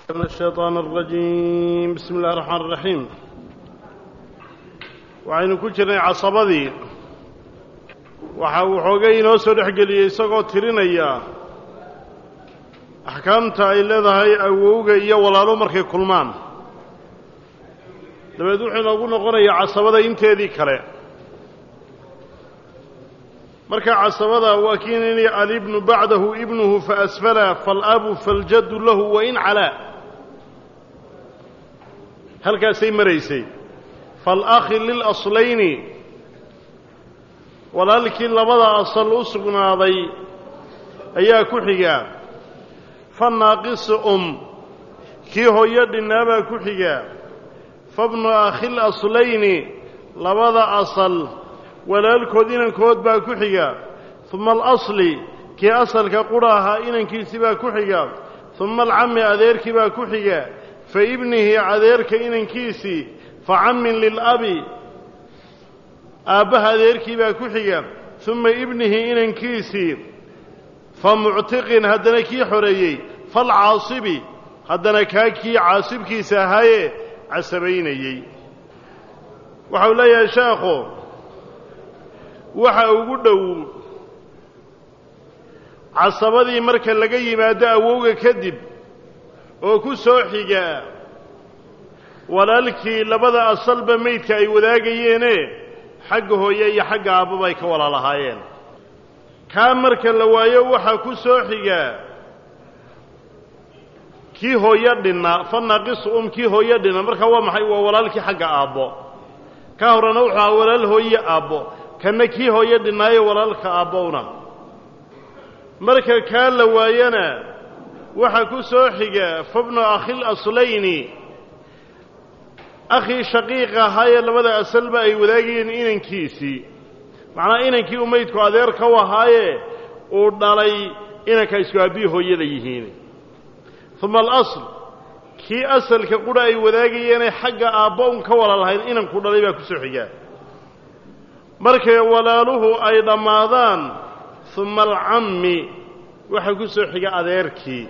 من الشيطان الرجيم بسم الله الرحمن الرحيم waxaynu ku jirnay casabadii waxa uu xoogay inoo soo dhex geliyey isagoo tirinaya axkaamta ay leedahay awowga iyo walaalo markay kulmaan dabeed wuxuu inoogu noqonayaa casabada inteedii kale marka casabada waa kiinini alibnu bacdahu ibnuhu faasfala faalabu faاljaddu lahu wain calaa halkaasay maraysay faاlakhi lilaslayni walaalkii labada asal u sugnaaday ayaa ku xiga fanaaqisu um kii hooyo dhinnaabaa ku xiga fabnu akhil aslayni labada asal walaalkood inankood baa ku xiga uma alasli kii asalka qura ahaa inankiisii baa ku xiga uma alcami adeerkii baa ku xiga fa ibnihi adeerka inankiisii fa cammin lilabi aabbaha adeerkii baa ku xiga uma ibnihi inankiisii fa muctiqin haddana kii xoreeyey falcaasibi haddana kaa kii caasibkiisa ahaayee casabaynayey waxau leeyahay sheekhu waxa ugu dhow casabadii marka laga yimaado awowga kadib oo ku soo xiga walaalkii labada asalba maydka ay wadaagayeene xagga hooye iyo xagga aabbaba ay ka walaalahaayeen kaa marka la waayo waxaa ku soo xiga kii hooyo dhinna fa naaqisu um kii hooyo dhinna marka waa maxay waa walaalkii xagga aabbo ka horena wuxuu ahaa walaal hooye aabbo kanna kii hooyo dhinnaayo walaalka aabbowna marka kaa la waayana waxaa ku soo xiga fabnu akhil aslayni akhii shaqiiq ahaayee labada asalba ay wadaagayeen inankiisii macnaa inankii u maydku adeer ka u ahaaye uu dhalay inanka isku aabbihi hooyada yihiin uma alasl kii asalka qura ay wadaagayeenee xagga aabbo un ka walaalahayn inanku dhalay baa ku soo xigaa markay walaaluhu ay dhammaadaan uma alcammi waxaa ku soo xiga adeerkii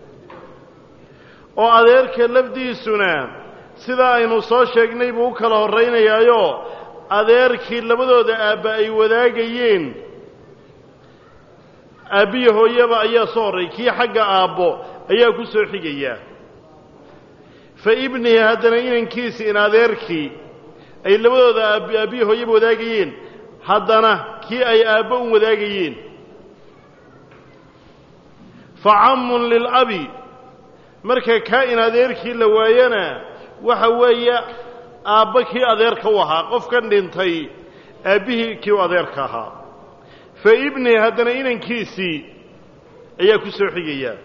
oo adeerka lafdiisuna sidaa aynu soo sheegnay buu u kala horraynayaayo adeerkii labadooda aabba ay wadaagayeen aabbiya hooyaba ayaa soo horray kii xagga aabbo ayaa ku soo xigayaa fa ibnihi haddana inankiisi in adeerkii ay labadooda aabbiya hooyaba wadaagayeen haddana kii ay aabbo un wadaagayeen fa cammun lilabi marka kaa in adeerkii la waayana waxa weeye aabba kii adeerka u ahaa qofkan dhintay aabbihii kii u adeerka ahaa fa ibnihi haddana inankiisii ayaa ku soo xigayaa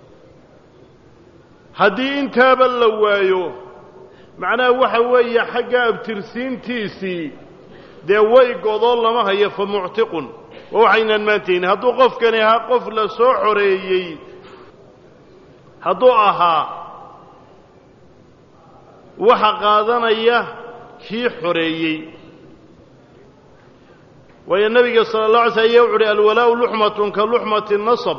haddii intaaba la waayo macnaha waxa weeye xagga abtirsiintiisii dee way godoo lama hayo fa muctiqun waa waxaynaan maantayni hadduu qofkani ahaa qof la soo xoreeyey hadduu ahaa waxa qaadanaya kii xoreeyey waayo nebiga sala allah alay sl aya wuxu uhi alwalaa'u luxmatun ka luxmati nasab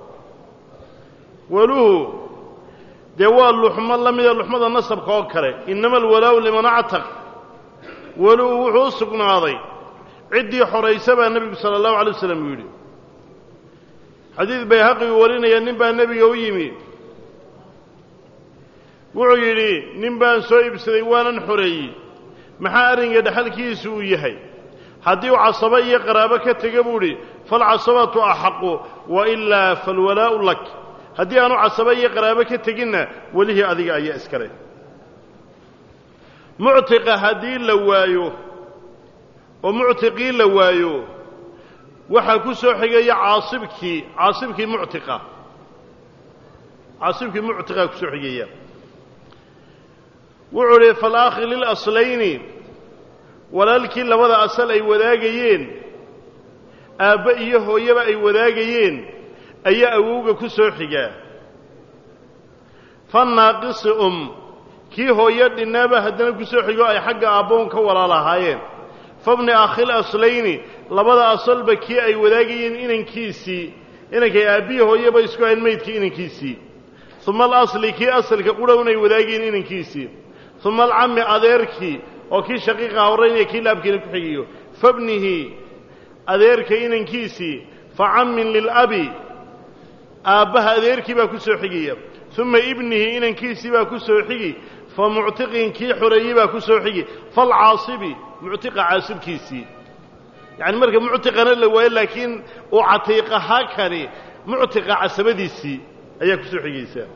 waluhu dee waa luxmo la mida luxmada nasabka oo kale innama alwalaa'u liman actaq waluhu wuxuu u sugnaaday ciddii xoraysa baa nebigu sala allahu alay waslam uu yidhi xadiid bayhaqi uu warinaya nin baa nebiga u yimi wuxuu yidhi nin baan soo iibsaday waanan xoreeyey maxaa arringa dhexalkiisu uu yahay haddii uu casabo iyo qaraabo ka tega buu idhi falcasabatu axaqu wa ilaa falwalaa'u lak haddii aanu casabo iyo qaraabo ka teginna welihii adiga ayaa iskale muctiqa haddii la waayo oo muctiqii la waayo waxaa ku soo xigaya caasibkii caasibkii muctiqa caasibkii muctiqaa ku soo xigaya wuxuu idhi falakhi lilaslayni walaalkii labada asal ay wadaagayeen aabbe iyo hooyaba ay wadaagayeen ayaa awowga ku soo xigaa fannaaqisi um kii hooyo dhinnaaba haddana ku soo xigo ay xagga aabboon ka walaalahaayeen fabni akhil aslayni labada asalba kii ay wadaagayeen inankiisii inankay aabbihi hooyaba isku hayn maydkii inankiisii uma alasli kii asalka qudhownay wadaageen inankiisii uma alcammi adeerkii oo kii shaqiiqa horraynaya kii laabkiina ku xigiyo fabnihi adeerka inankiisii fa cammin lilabi aabbaha adeerkii baa ku soo xigaya uma ibnihi inankiisii baa ku soo xigi fa muctiqin kii xoreeyey baa ku soo xigi falcaasibi muctiqa caasibkiisii yacani marka muctiqana la waayo laakiin uu catiiqahaa kani muctiqa casabadiisii ayaa ku soo xigaysaa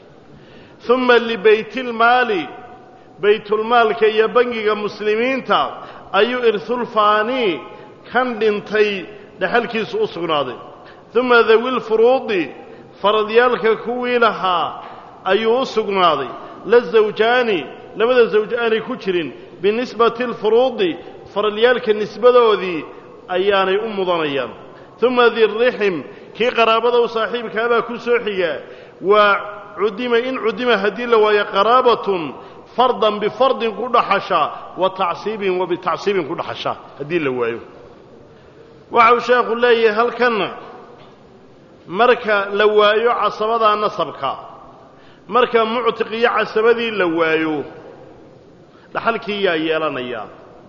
uma libaytilmaali baytulmaalka iyo bangiga muslimiinta ayuu irhulfaani kan dhintay dhexalkiisu u sugnaaday uma dawilfuruudi faradyaalka kuwii lahaa ayuu u sugnaaday la zawjaani labada zawj aanay ku jirin binisbati alfuruudi faradyaalka nisbadoodii ayaanay u mudanayaan uma dirrixim kii qaraabada u saaxiibkaabaa ku soo xiga waa cudima in cudima haddii la waayo qaraabatun fardan bifardin ku dhaxasha wa tacsiibin wa bitacsiibin ku dhaxasha haddii la waayo waxau sheekhu leeyahay halkanna marka la waayo casabadaa nasabka marka muctiq iyo casabadii la waayo dhaxalkii yaa yeelanayaa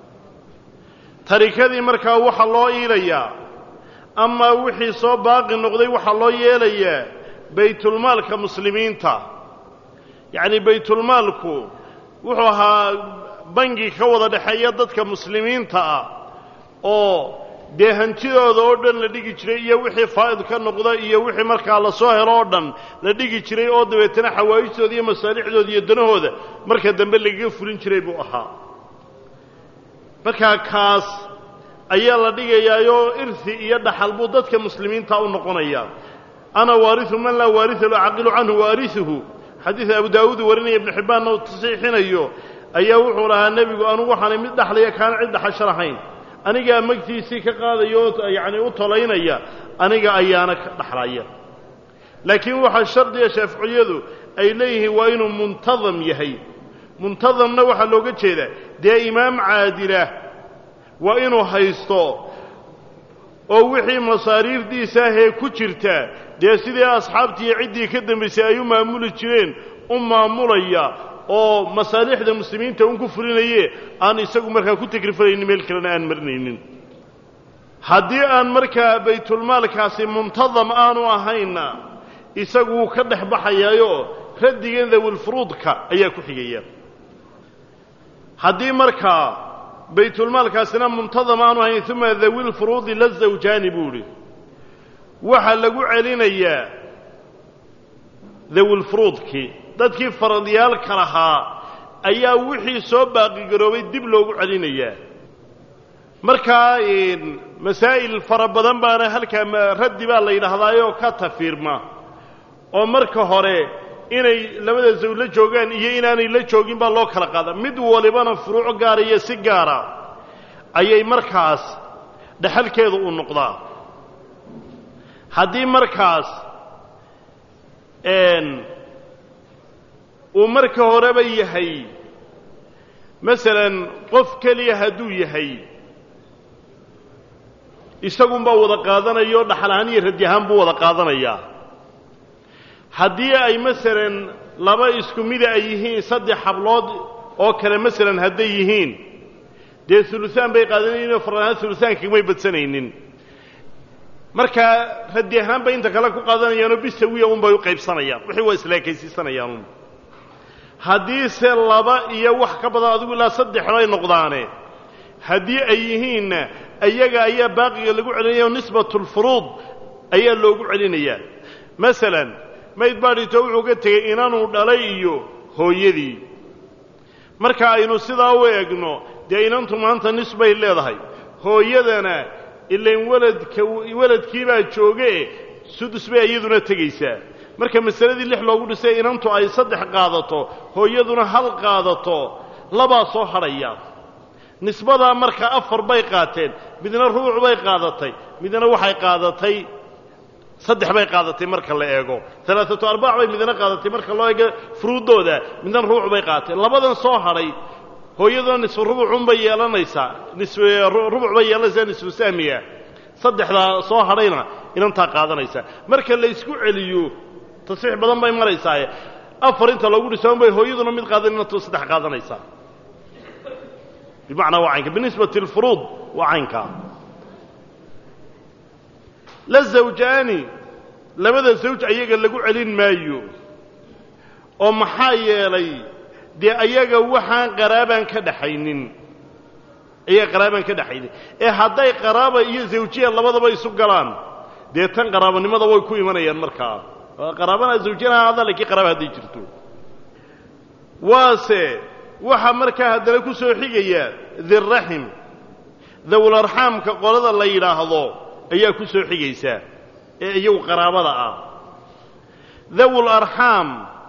tarikadii markaa waxaa loo iilayaa amaa wixii soo baaqi noqday waxaa loo yeelayaa baytulmaalka muslimiinta yacni baytulmaalku wuxuu ahaa bangi ka wada dhexeeya dadka muslimiinta ah oo dee hantidooda oo dhan la dhigi jiray iyo wixii faa'id ka noqda iyo wixii markaa la soo helo oo dhan la dhigi jiray oo dabeetana xawaa'ijtooda iyo masaalixdooda iyo danahooda marka dambe lagaga fulin jiray buu ahaa markaa kaas ayaa la dhigayaayoo irhi iyo dhaxal buu dadka muslimiinta u noqonayaa ana waariu man laa waaria lo caqilu canhu waariuhu xadiida abu daawuud warinaya ibnu xibbaanna uu tasiixinayo ayaa wuxuu lahaa nebigu anugu waxaanay mid dhaxlaya kaana cid dhaxasho lahayn anigaa magtiisii ka qaadaya oo yacni u tolaynaya aniga ayaana ka dhaxlaya laakiin waxaa shardiga shaaficiyadu ay leeyihiin waa inuu muntadam yahay muntadamna waxaa looga jeedaa dee imaam caadilah waa inuu haysto oo wixii masaariifdiisa ahee ku jirta dee sidii asxaabtiiyo ciddii ka dambaysay ay u maamuli jireen u maamulaya oo masaalixda muslimiinta un ku fulinaye aan isagu markaa ku takrifalaynin meel kalena aan marinaynin haddii aan markaa baytulmaalkaasi muntadam aanu ahayna isagu wuu ka dhex baxayaayo raddigan dawilfuruudka ayaa ku xigaya haddii markaa baytulmaalkaasina muntadam aanu ahayn uma dawilfuruudi la zawjaani buu idhi waxaa lagu celinayaa dawilfuruudkii dadkii faradyaalka lahaa ayaa wixii soo baaqigaroobay dib loogu celinayaa markaa masaa'il fara badan baana halkaa raddi baa la yidhaahdaayoo ka tafiirma oo marka hore inay labada zaw la joogaan iyo inaanay la joogin baa loo kala qaada mid walibana furuuco gaara iyo si gaara ayay markaas dhexalkeedu u noqdaa haddii markaas uu marka horeba yahay masalan qof keliya hadduu yahay isagunbaa wada qaadanaya oo dhaxal ahaan iyo radi ahaan buu wada qaadanayaa haddii ay masalan laba isku mida ay yihiin saddex hablood oo kale masalan hadday yihiin dee ulusaan bay qaadanayninoo faraan ulusaankamay badsanaynin markaa radi ahaan bay inta kale ku qaadanayaanoo bisawiya unbay u qaybsanayaan wixii waa islaakaysiisanayaan haddiise laba iyo wax ka badan adigu ilaa saddex bay noqdaane haddii ay yihiinna iyaga ayaa baaqiga lagu celinaya nisbatulfuruud ayaa loogu celinayaa masalan mayd baadhito wuxuu ka tegey inanuu dhalay iyo hooyadii marka aynu sidaa u eegno dee inantu maanta nis bay leedahay hooyadana ilain waladka waladkiibaa jooge sudus bay iyaduna tegaysaa marka masaladii lix loogu dhisay inantu ay saddex qaadato hooyaduna hal qaadato labaa soo hadhaya nisbadaa marka afar bay qaateen midna rubuc bay qaadatay midna waxay qaadatay saddex bay qaadatay marka la eego alaaatu arbaac bay midna qaadatay marka loo eego furuuddooda midna rubuc bay qaadatay labadan soo hadhay hooyaduna nisfu rubucunbay yeelanaysaa rubuc bay yeelanaysaa nisfu sahmiya saddexdaa soo hadhayna inantaa qaadanaysaa marka la isku celiyo tasxiix badan bay maraysaaye afar inta loogu dhisoon bay hooyaduna mid qaadanina tu saddex qaadanaysaa bimacnaa waa caynka binisbati lfuruud waa caynkaa la zawjaani labada zawj ayaga lagu celin maayo oo maxaa yeelay dee ayaga waxaan qaraabaan ka dhaxaynin ayaga qaraabaan ka dhaxaynin ee hadday qaraaba iyo zawjiya labadaba isu galaan dee tan qaraabanimada way ku imanayaan markaa qaraabana zawjiyana hada lakiin qaraaba hadday jirto waase waxaa markaa haddana ku soo xigaya dirraxim dawlarxaamka qolada la yidhaahdo ayaa ku soo xigaysa ee iyagu qaraabada ah dawul arxaam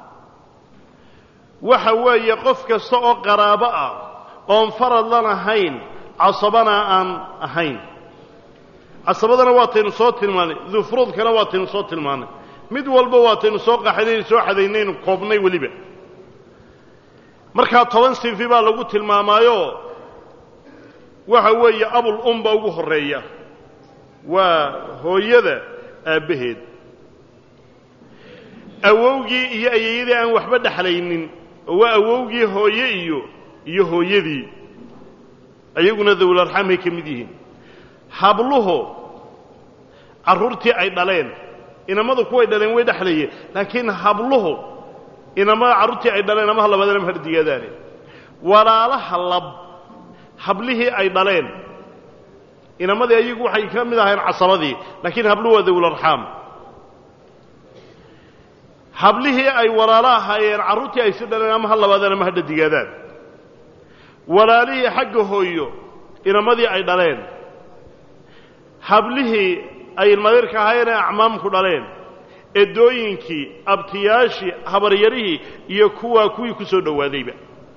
waxa weeye qof kasta oo qaraabo ah oon faradlan ahayn casabana aan ahayn casabadana waataynu soo tilmaanay dufruudkana waataynu soo tilmaanay mid walba waataynu soo qaxaynaynu soo xadaynaynu koobnay weliba markaa toban sinfi baa lagu tilmaamaayo waxa weeye abul umba ugu horreeya waa hooyada aabbaheed awowgii iyo ayeeyadii aan waxba dhexlaynin oo waa awowgii hooye iyo iyo hooyadii ayaguna dawlarxaamay ka mid yihiin habluhu carruurtii ay dhaleen inamadu kuway dhaleen way dhexlayeen laakiin habluhu inamada carruurtii ay dhaleen amaha labaadana ma hardigaadaane walaalaha lab hablihii ay dhaleen inamadii ayagu waxay ka mid ahayn casabadii laakiin habluhu waa dawlarxaam hablihii ay walaalo ahaayeen carruurtii ay si dhaleen ama ha labaadaan ama ha dhadigaadaan walaalihii xagga hooyo inamadii ay dhaleen hablihii ay ilmadeerka ahaayeen ee acmaamku dhaleen edooyinkii abtiyaashii habaryarihii iyo kuwaa kuwii ku soo dhowaadayba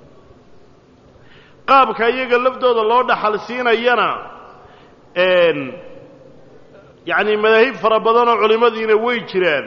qaabka iyaga laftooda loo dhaxal siinayana yacni madaahib fara badanoo culimmadiina way jiraan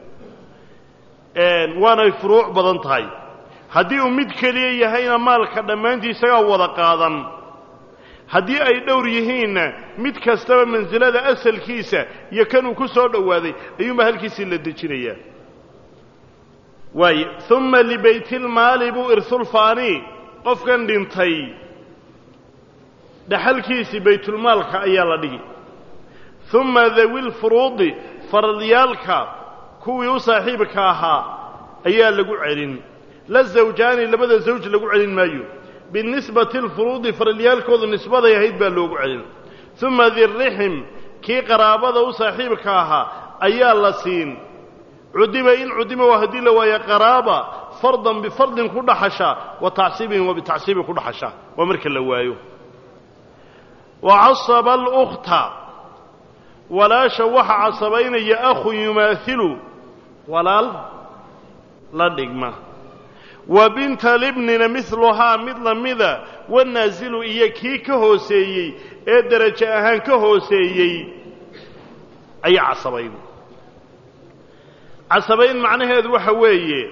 waanay furuuc badan tahay haddii uu mid keliya yahayna maalka dhammaantii isagaa wada qaadan haddii ay dhowr yihiinna mid kastaba mansilada asalkiisa iyo kanuu ku soo dhowaaday ayuunbaa halkiisii la dejinayaa waaye uma libaytilmaali buu irsulfaani qofkan dhintay dhaxalkiisii baytulmaalka ayaa la dhigi uma dawilfuruudi faradyaalka kuwii u saaxiibka ahaa ayaa lagu celin la zawjaani labada zawj lagu celin maayo binisbati alfuruudi faralyaalkoodu nisbaday ahayd baa loogu celin uma dirrixim kii qaraabada u saaxiibka ahaa ayaa la siin cudiba in cudima waa haddii la waayo qaraaba fardan bifardin ku dhaxasha wa tacsiibin wa bitacsiibin ku dhaxasha waa marka la waayo wa casaba alukta walaasha waxa casabaynaya akhun yumaailu walaal la dhigma wa binta libnina miluhaa mid lamida wanaazilu iyo kii ka hooseeyey ee derajo ahaan ka hooseeyey ayaa casabayn casabayn macnaheedu waxa weeye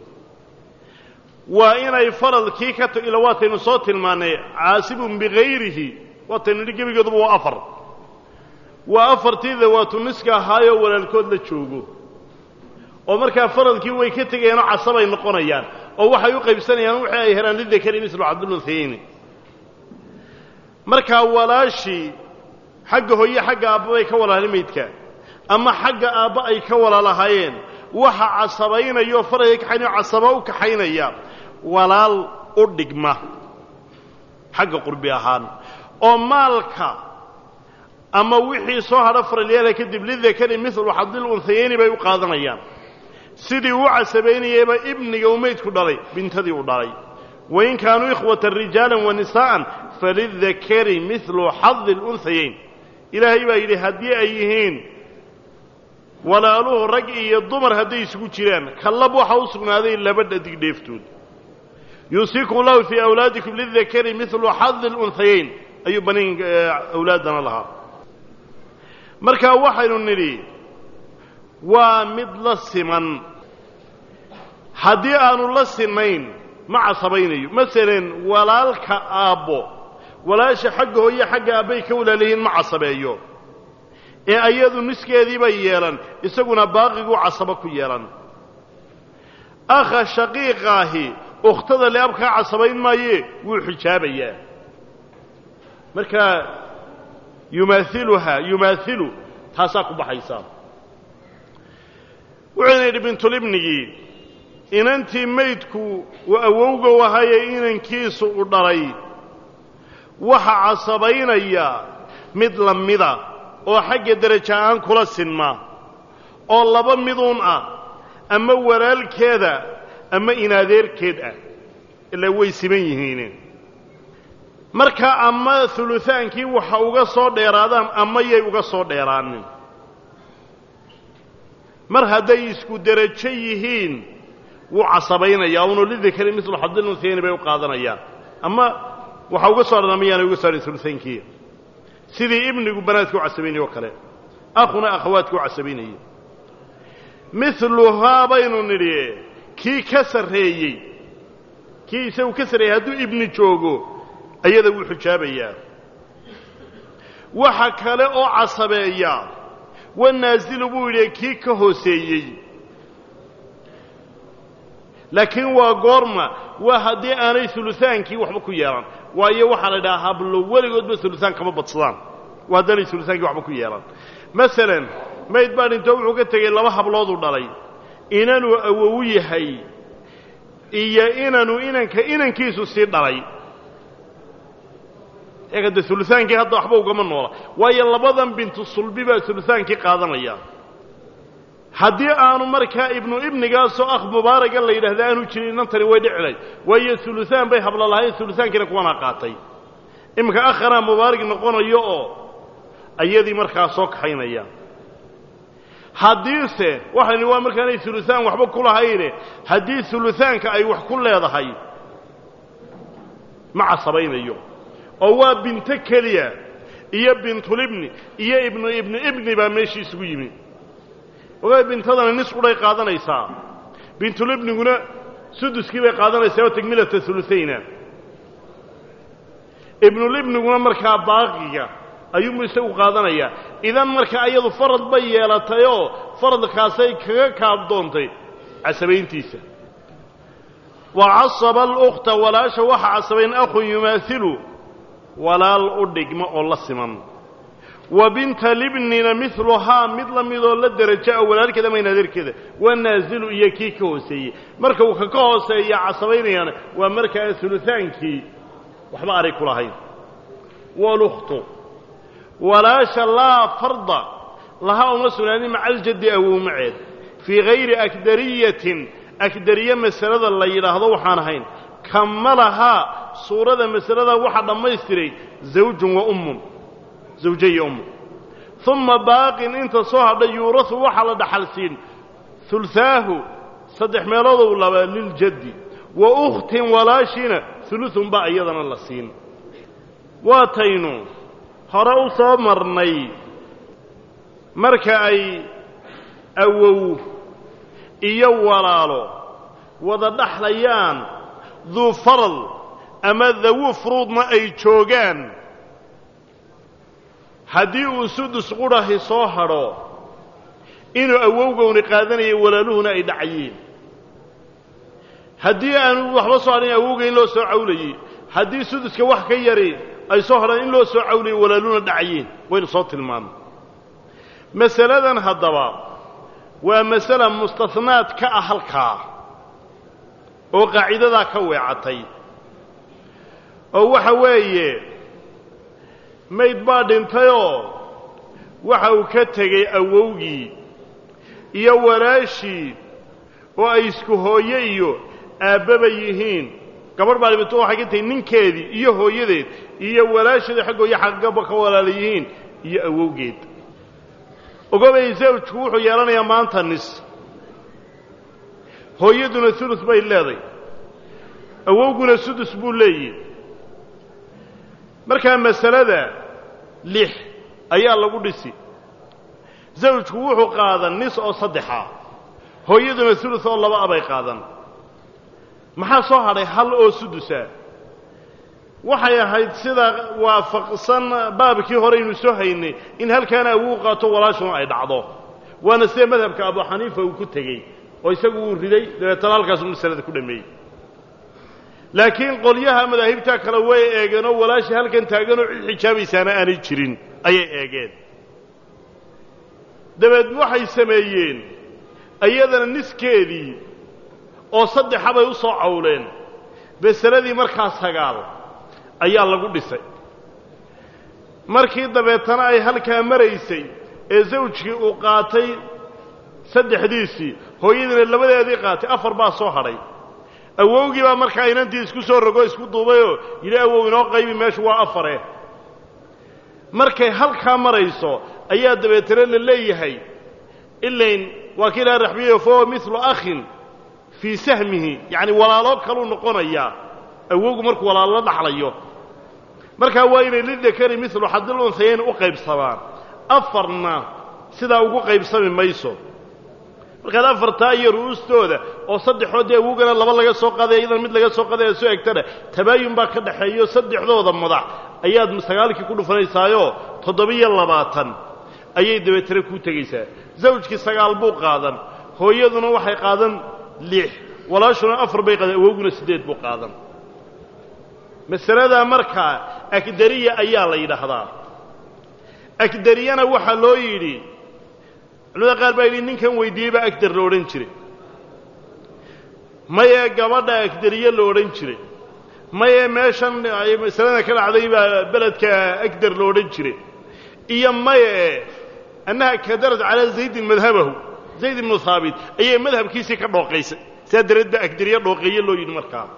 waa inay faradkii ka t ila waataynu soo tilmaannay caasibun bikayrihi waataynu nidhi gebigooduba waa afar waa afartii dawaatu niska ahaayoo walaalkood la joogo oo markaa faradkii way ka tegayeenoo casabay noqonayaan oo waxay u qaybsanayaan wixii ay helaan lidakari mislu cabdulunhayni markaa walaashii xagga hooye xagga aabba bay ka walaali maydka ama xagga aabba ay ka walaalahaayeen waxa casabaynayao faradka kaxaynao casaba u kaxaynaya walaal u dhigma xagga qurbi ahaan oo maalka ama wixii soo hadha faralyaala kadib lidakari milu xadil unhayayni bay u qaadanayaan sidii uu casabaynayeyba ibniga uu maydku dhalay bintadii uu dhalay wain kaanuu ikhwatan rijaalan wa nisaa'an falidakari milu xadi lunhayayn ilaahay baa yidhi haddii ay yihiin walaaluhu rag iyo dumar hadday isugu jiraan kallab waxa u sugnaaday laba dhadig dheeftood yuusiikum lahu fii awlaadikum lidakari milu xadi lunhayayn ayuu baniin awlaaddana lahaa markaa waxaynu nidhi waa mid la siman haddii aanu la sinayn ma casabaynayo masalan walaalka aabbo walaasha xagga hooye xagga aabbay ka walaalayihiin ma casabeeyo ee ayadu niskeediibay yeelan isaguna baaqiguu casabo ku yeelan akha shaqiiqaahi ukhtada liabkaa casabayn maayee wuu xijaabayaa marka yumaailuhaa yumaailu taasaa ku baxaysa wuxuuna yidhi bintulibnigii inantii maydku uu awowga wahaye inankiisu u dhalay waxa casabaynaya mid la mida oo xagga deraja aan kula sinma oo laba miduun ah ama walaalkeeda ama inaadeerkeed ah ilaa way siman yihiin marka ama hulutaankii waxa uga soo dheeraadaan ama yay uga soo dheeraanin mar hadday isku derajo yihiin wuu casabaynayaa uno lidakari mislu xadilunhayni bay u qaadanayaan ama waxa uga soo dheeraan mayaanay uga soo dhan hulutaankii sidii ibnigu banaadka u casabaynaya oo kale akhuna akhawaadka u casabaynayay miluhaa baynu nidhi kii ka sarreeyey kii isagu ka sarreeyey hadduu ibni joogo ayada wuu xijaabayaa waxa kale oo casabeeya wanaasilu buu yidhi kii ka hooseeyey laakiin waa goorma waa haddii aanay hulutaankii waxba ku yeelan waayo waxaa la idhaha hablo weligoodba hulutaan kama badsadaan waa haddaanay hulutaankii waxba ku yeelan masalan mayd baa dhintoo wuxuu ka tegey laba hablooduu dhalay inanuu awowu yahay iyo inanuu inanka inankiisu sii dhalay eegade hulutaankii hadda waxba ugama noola waayo labadan bintu sulbi baa hulutaankii qaadanaya haddii aanu markaa ibnu ibnigaasoo akh mubaaraga la yidhahda aanu jirin inantani way dhicilay waayo hulutaan bay hablo lahayn hulutaankiina kuwanaa qaatay iminka akhanaa mubaarig noqonayo oo ayadii markaa soo kaxaynaya haddiise waxayni waa markaanay hulutaan waxba ku lahayne haddii hulutaanka ay wax ku leedahay ma casabaynayo oo waa binto keliya iyo bintulibni iyo ibnu ibnu ibni baa meeshii isugu yimi ogaa bintadana nis qudhay qaadanaysaa bintulibniguna suduskii bay qaadanaysaa oo tegmilata hulutayna ibnulibniguna markaa baaqiga ayuunbu isagu qaadanayaa idan marka ayadu farad bay yeelatayoo faradkaasay kaga kaabdoontay casabayntiisa wa casaba alukhta walaasha waxa casabayn akhun yumaailu walaal u dhigmo oo la siman wa binta libnina miluhaa mid la midoo la derajo a walaalkeeda ama inaadeerkeeda waa naazilu iyo kii ka hooseeyey marka uu ka ka hooseeya casabaynayaana waa markaa hulutaankii waxba aray ku lahayn walukhtu walaasha laa farda lahaa uma sugnaanin maca aljaddi awowmaceed fii hayri akdariyatin akdariye masalada la yidhaahdo waxaan ahayn kamalahaa suurada masalada waxaa dhammaystiray zawjun wa ummun zawje iyo ummu uma baaqin inta soo hadhay yuurahu waxaa la dhaxal siin hulaahu saddex meeloodou laba liljaddi wa ukhtin walaashiina hulutun baa iyadana la siin waataynu hore u soo marnay marka ay awow iyo walaalo wada dhaxlayaan duu faral ama dawu furuudna ay joogaan haddii uu sudus qudhahi soo hadho inuu awowgowni qaadanayo walaaluhuna ay dhacayeen haddii aanu waxba soo hadhin awowga in loo soo cawlayey haddii suduska wax ka yari ay soo hadhaan in loo soo cawlayo walaaluhuna dhacayeen waynu soo tilmaamay masaladan haddaba waa masala mustahnaad ka ah halkaa oo qaacidadaa ka weecatay oo waxa weeye mayd baa dhintayoo waxa uu ka tegey awowgii iyo walaashii oo ay isku hooye iyo aabbaba yihiin gabadh baa dhibito waxay ka tahay ninkeedii iyo hooyadeed iyo walaasheeda xaggooyo xaggaba ka walaala yihiin iyo awowgeed ogobay zawjku wuxuu yeelanayaa maanta nis hooyaduna ulus bay leeday awowguna sudus buu leeyihi markaa masalada lix ayaa lagu dhisi zawjku wuxuu qaadan nis oo saddexa hooyaduna ulus oo laba a bay qaadan maxaa soo hadhay hal oo sudusa waxay ahayd sida waafaqsan baabkii horeynu soo haynay in halkaana awow qaato walaashuna ay dhacdo waana sida madhabka abu xaniifa uu ku tegey oo isagu wuu riday dabeetana halkaasuu masalada ku dhameeyey laakiin qolyaha madaahibtaa kale way eegeen oo walaashii halkan taaganoo cid xijaabaysaana aanay jirin ayay eegeen dabeed waxay sameeyeen iyadana niskeedii oo saddexabay u soo cawleen masaladii markaa sagaal ayaa lagu dhisay markii dabeetana ay halkaa maraysay ee zawjkii uu qaatay saddexdiisii hooyadiina labadeedii qaatay afar baa soo hadhay awowgii baa markaa inantii isku soo rogo isku duubayoo yidhi awow inoo qaybi meeshu waa afare markay halkaa marayso ayaa dabeetana la leeyahay ilayn waa kii ilaha raxbiyayo fahuwa milu akhin fii sahmihi yacni walaaloo kaluu noqonayaa awowgu markuu walaalo la dhaxlayo markaa waa inay lidakari milu xadil unhayayn u qaybsamaan afarna sidaa ugu qaybsami mayso markaad afartaa iyo ru'uustooda oo saddexood dee awowgana laba laga soo qaadaya iyadana mid laga soo qaadaya soo egtana tabaayun baa ka dhaxeeyo saddexdooda madax ayaad sagaalkii ku dhufanaysaayoo toddobiyo labaatan ayay dabeetana kuu tegaysaa zawjkii sagaal buu qaadan hooyaduna waxay qaadan lix walaashuna afar bay qaadan awowguna siddeed buu qaadan masaladaa markaa akdariya ayaa la yidhaahdaa akdariyana waxaa loo yidhi culamada qaar baa yidhi ninkan weydiiyey baa agdar la odhan jiray mayee gabadha agdariye la odhan jiray mayee meeshan ay masalada ka dhacday baa beledka agdar la odhan jiray iyo maye annaha kadarad calaa zaydin madhabahu zayd ibnu haabit ayay madhabkiisii ka dhooqaysay saa dareed baa agdariye dhooqeeye loo yidhi markaa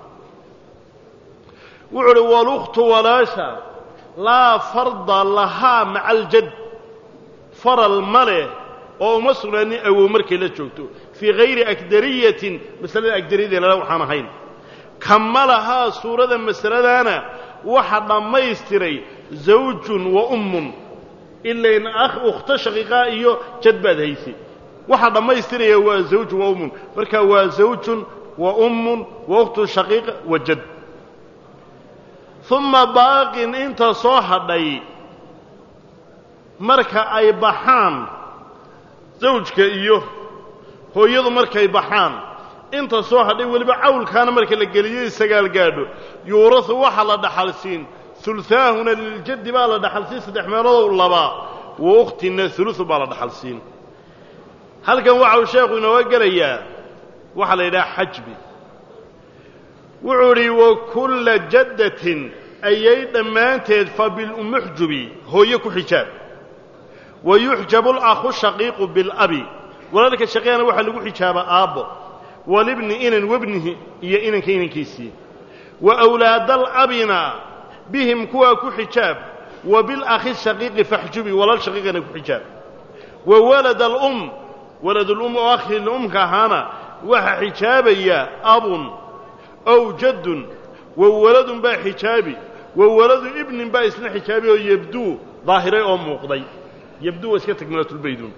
wuxuu uhi walukhtu walaasha laa farda lahaa maca aljad faral ma leh oo uma sugnaanin awow markay la joogto fii hayri akdariyatin masalada agdariyadeenala waxaan ahayn kama lahaa suurada masaladaana waxa dhammaystiray zawjun wa ummun ilayn akh ukhto shaqiiqaa iyo jad baad haysay waxa dhammaystiraya waa zawjun wa ummun marka waa zawjun wa ummun wa ukhtun shaqiiqa wa jad uma baaqin inta soo hadhay marka ay baxaan zawjka iyo hooyadu markay baxaan inta soo hadhay weliba cawlkaana marka la geliyey sagaal gaadho yuurahu waxaa la dhaxalsiin ulhaahuna liljaddi baa la dhaxalsiin saddex meelodow labaa wa ukhtina uluثu baa la dhaxalsiin halkan waxa uu sheekhu inooga gelayaa waxaa la yidhaha xajbi wuxuu idhi wa kulla jaddatin ayay dhammaanteed fa bilumuxjubi hooye ku xijaab wa yuxjabu alakhu shaqiiqu bilabi walaalka shaqiiqana waxaa lagu xijaabaa aabbo walibni inan webnihi iyo inanka inankiisii wa awlaadalabina bihim kuwaa ku xijaab wa bilakhi shaqiiqi faxjubi walaal shaqiiqana ku xijaab wa walad alum waladulum oo akhii lumka ahaana waxaa xijaabaya abun ow jaddun wa waladun baa xijaabi wa waladu ibnin baa isna xijaabi oo yebduu daahiray oo muuqday yebduu waa iska tagmilatulbayduun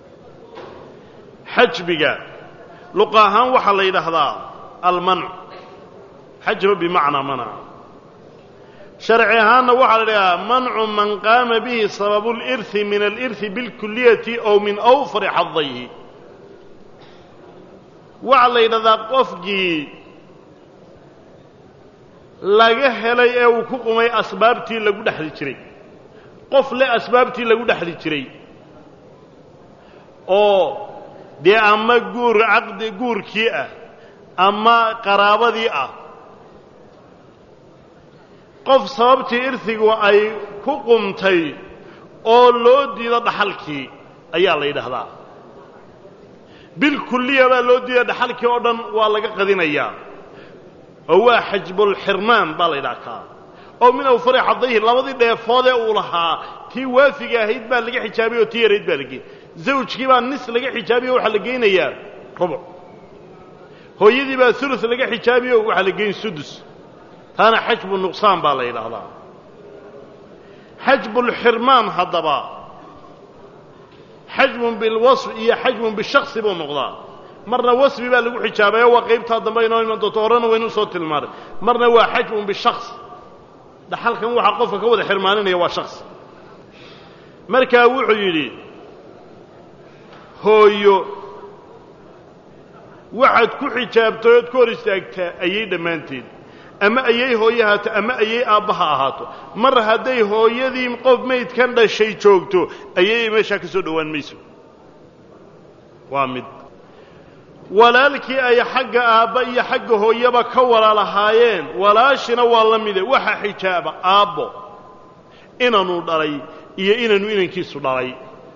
xajbiga luqa ahaan waxaa la yidhaahdaa almanc xajba bimacnaa manca sharci ahaanna waxaa la yidhahdaa mancu man qaama bihi sababu lirhi min alirhi bilkuliyati ow min awfari xadayhi waxaa la yidhahdaa qofkii laga helay ee uu ku qumay asbaabtii lagu dhexli jiray qof le asbaabtii lagu dhexli jiray oo dee ama guur caqdi guurkii ah ama qaraabadii ah qof sababtii irhigu ay ku qumtay oo loo diido dhaxalkii ayaa la yidhaahdaa bilkulliya baa loo diida dhaxalkii oo dhan waa laga qadinayaa oo waa xajbulxirmaan baa la ydhahkaa oo min awfari xadayhi labadii dheefoodee uu lahaa tii waafiga ahayd baa laga xijaabay oo tii yarayd baa lagey zawjkii baa nis laga xijaabiyo waxaa la geynayaa rubuc hooyadii baa ulu laga xijaabiyo waxaa la geyn sudus taana xajbu nuqsaan baa la yidhaahdaa xajbulxirmaan haddaba xajbun bilwasf iyo xajbun bishaksi buu noqdaa marna wasfi baa lagu xijaabayo waa qaybtaa dambe inoo iman doonto horena waynu soo tilmaanay marna waa xajbun bishaks dhaxalkan waxaa qofka ka wada xirmaaninaya waa shaksi markaa wuxuu yidhi hooyo waxaad ku xijaabtay ood ka hor istaagtaa ayay dhammaanteed ama ayay hooye ahaato ama ayay aabbaha ahaato mar hadday hooyadii qof maydkan dhashay joogto ayay meeshaa ka soo dhowaan mayso waa mid walaalkii ay xagga aabba iyo xagga hooyaba ka walaalahaayeen walaashina waa la mide waxa xijaaba aabbo inanuu dhalay iyo inanu inankiisu dhalay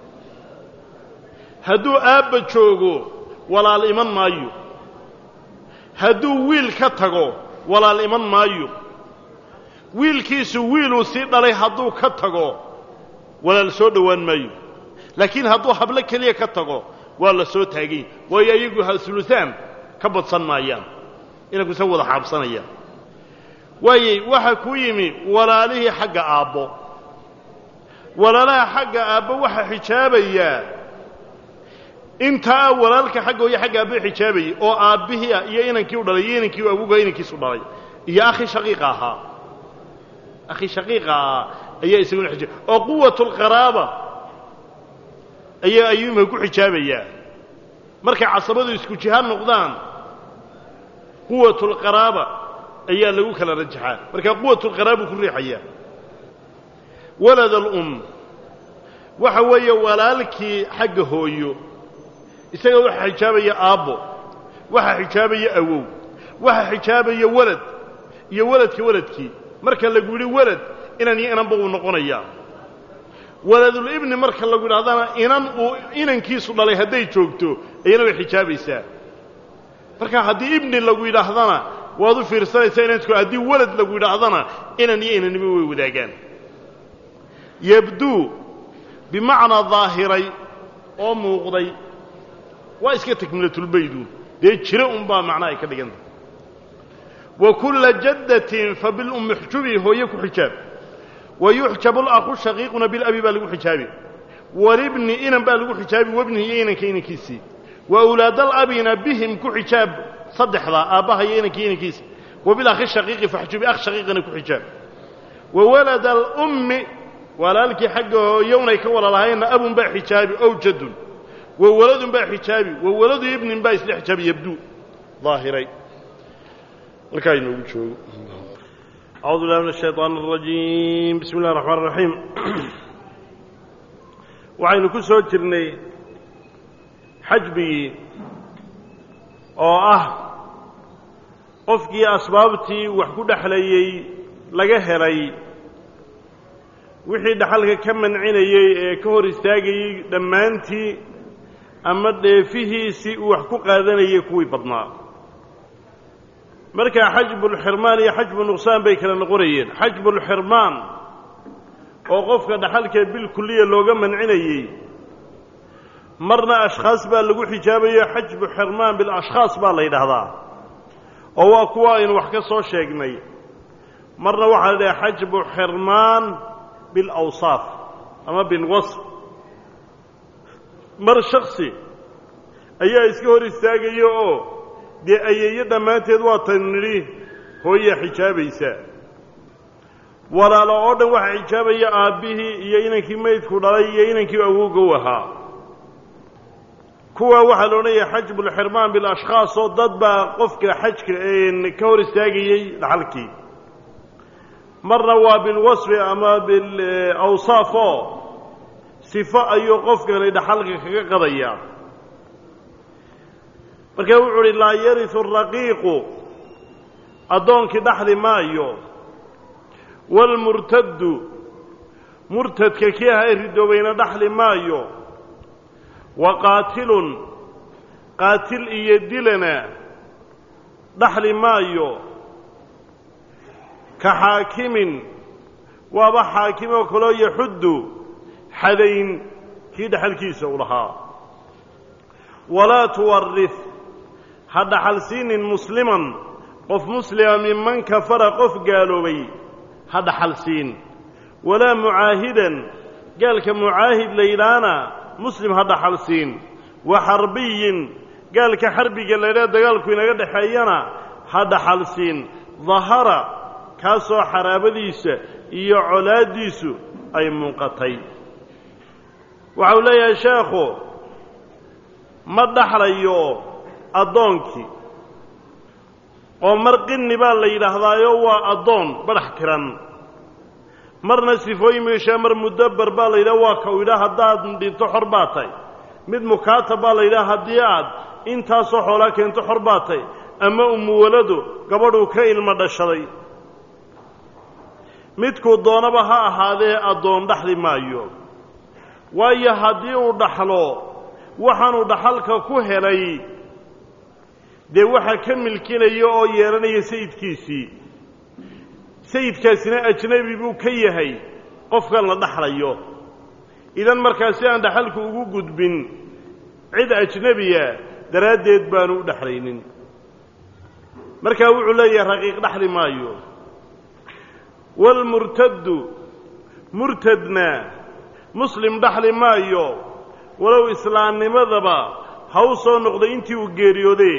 hadduu aabba joogo walaal iman maayo hadduu wiil ka tago walaal iman maayo wiilkiisu wiiluu sii dhalay hadduu ka tago walaal soo dhowaan maayo laakiin hadduu hablo keliya ka tago waa la soo taagay waayo ayagu hasuluhaan ka badsan maayaan inankuse wada xaabsanayaan waayey waxaa ku yimi walaalihii xagga aabbo walaalaha xagga aabbo waxaa xijaabayaa intaa walaalka xagga hooye xagga aabbo xijaabayay oo aabbihii ah iyo inankii u dhalay iyo inankii awoga inankiisu dhalay iyo akhi shaqiiqa ahaa akhi shaqiiqa ahaa ayaa isaguna xijaab oo quwatulqaraaba ayaa ayuuma ku xijaabayaa markay casabadu isku jihaan noqdaan quwatulqaraaba ayaa lagu kala rajaxaa markaa quwatulqaraabuu ku riixayaa walad alum waxa weeye walaalkii xagga hooyo isaga waxaa xijaabaya aabbo waxaa xijaabaya awow waxaa xijaabaya walad iyo waladka waladkii marka lagu yidhi walad inan iyo inanba uu noqonayaa waladulibni marka lagu yidhahdana inan uu inankiisu dhalay hadday joogto ayana way xijaabaysaa marka haddii ibni lagu yidhaahdana waad u fiirsanaysaa inanku haddii walad lagu yidhaahdana inan iyo inannimo way wadaagaan yabduu bimacnaa daahiray oo muuqday waa iska takmilatulbaydu dee jiro unbaa macnaa ay ka dhiganta wa kulla jaddatin fa bilummi xujubi hooye ku xijaab wa yuxjabu alakhu shaqiiquna bilabi baa lagu xijaabi walibni inan baa lagu xijaabi wabnihi iyo inanka inankiisii wa awlaadalabina bihim ku xijaab saddexdaa aabbaha iyo inankii inankiisa wa bilakhi shaqiiqi faxjubi akh shaqiiqina ku xijaab wa walada alummi walaalkii xagga hooyownay ka walalahaynna abun baa xijaabi ow jadun wa waladun baa xijaabi wa waladu ibnin baa isla xijaabi yabduu daahiray halkaa inoogu joogo أعوذ بالله من الشيطان الرجيم بسم الله الرحمن الرحيم waxaynu ku soo jirnay xajbigii oo ah qofkii asbaabtii wax ku dhexlayey laga helay wixii dhaxalka ka mancinayey ee ka hor istaagayey dhammaantii ama dheefihiisii uu wax ku qaadanayay kuwii badnaa markaa xajbulxirmaan iyo xajbu nuqsaan bay kala noqonayeen xajbulxirmaan oo qofka dhaxalka bilkuliya looga mancinayey marna ashkhaas baa lagu xijaabayo xajbu xirmaan bilashkhaas baa la yidhaahdaa oo waa kuwa aynu wax ka soo sheegnay marna waxaa la dhaha xajbu xirmaan bilawsaaf ama bilwasf mar shaksi ayaa iska hor istaagaya oo dee ayeeyo dhammaanteed waa tan nidhi hooyaa xijaabaysa walaalo oo dhan waxaa xijaabaya aabbihii iyo inankii maydku dhalay iyo inankii awowgow ahaa kuwaa waxaa la odhanaya xajbulxirmaan bilashkhaas oo dad baa qofka xajka ka hor istaagayey dhaxalkii marna waa bilwasfi ama bilawsaaf oo sifo ayuu qofkani dhaxalka kaga qadayaa markaa wuxuu uhi laa yarisu araqiiqu addoonkii dhaxli maayo waalmurtaddu murtadka kii aha ee ridoobayna dhaxli maayo wa qaatilun qaatil iyo dilana dhaxli maayo ka xaakimin waaba xaakimoo kaloo yaxuddu xadayn kii dhaxalkiisa u lahaa walaa tuwaris ha dhaxalsiinin musliman qof muslima minman kafara qof gaaloobay ha dhaxalsiin walaa mucaahidan gaalka mucaahid laydhaana muslim ha dhaxalsiin wa xarbiyin gaalka xarbiga laydhaha dagaalku inaga dhexeeyana ha dhaxalsiin dahara kaasoo xaraabadiisa iyo colaaddiisu ay muuqatay waxa uu leeyahay sheekhu ma dhaxlayo addoonkii oo mar qinni baa la yidhaahdaayo waa addoon badhax tiran marna sifooyin meeshaa mar mudabber baa la yidhaha waa ka u yidhaha haddaad dhinto xor baa tay mid mukaatab baa la yidhaha haddii aad intaasoo xoolaa keento xor baa tay ama umuwaladu gabadhuu ka ilmo dhashaday midkuu doonaba ha ahaadee addoon dhaxli maayo waayo haddii uu dhaxlo waxaanuu dhaxalka ku helay dee waxaa ka milkinaya oo yeelanaya sayidkiisii sayidkaasina ajnebi buu ka yahay qofkan la dhaxlayo idan markaa si aan dhaxalku ugu gudbin cid ajnebiya daraaddeed baanu u dhexlaynin markaa wuxuu leeyahay raqiiq dhaxli maayo waalmurtaddu murtadna muslim dhaxli maayo walow islaamnimadaba ha u soo noqday intii uu geeriyoodee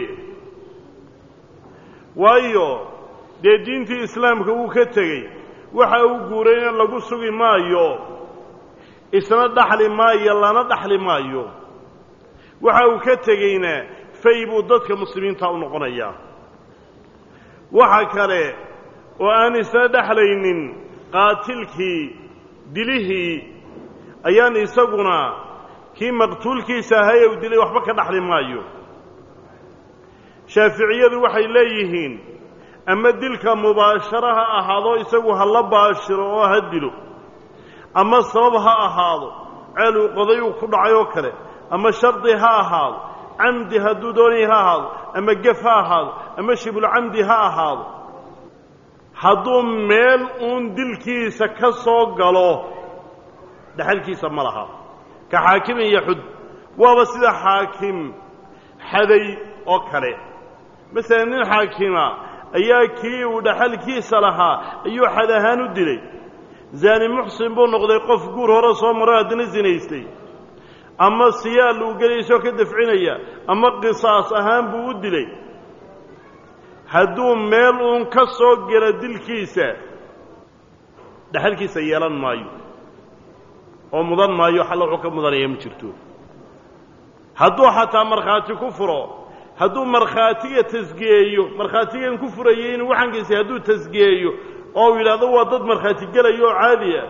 waayo dee diintii islaamka wuu ka tegey waxa uu guurayna lagu sugi maayo isna dhaxli maayo lana dhaxli maayo waxa uu ka tegeyna fay buu dadka muslimiinta u noqonayaa waxa kale oo aan isna dhexlaynin qaatilkii dilihii ayaan isaguna kii maqtuulkiisa ahaye u dilay waxba ka dhaxli maayo shaaficiyadu waxay leeyihiin ama dilka mubaasharo ha ahaado isagu ha la baashiro oo ha dilo ama sabab ha ahaado ceel uu qoday uu ku dhacay oo kale ama shardi ha ahaado camdi hadduu doonaya ha ahaado ama gef ha ahaado ama shibulcamdi ha ahaado hadduu meel uun dilkiisa ka soo galo dhaxalkiisa ma laha ka xaakimin yaxud waaba sida xaakim xaday oo kale masalan nin xaakima ayaa kii uu dhaxalkiisa lahaa ayuu xad ahaan u dilay zaani muxsin buu noqday qof guur hore soo maro haddana sinaystay ama siyaal uu gelaysoo ka dafcinaya ama qisaas ahaan buu u dilay hadduu meel uun ka soo gelo dilkiisa dhaxalkiisa yeelan maayo oo mudan maayo xalla wuxuu ka mudanaya ma jirto hadduu xataa markhaati ku furo hadduu markhaatiga tasgiyeeyo markhaatigan ku furayay inuu waxankiisa hadduu tasgiyeeyo oo uu yidhaahdo waa dad markhaati gelaya oo caadi ah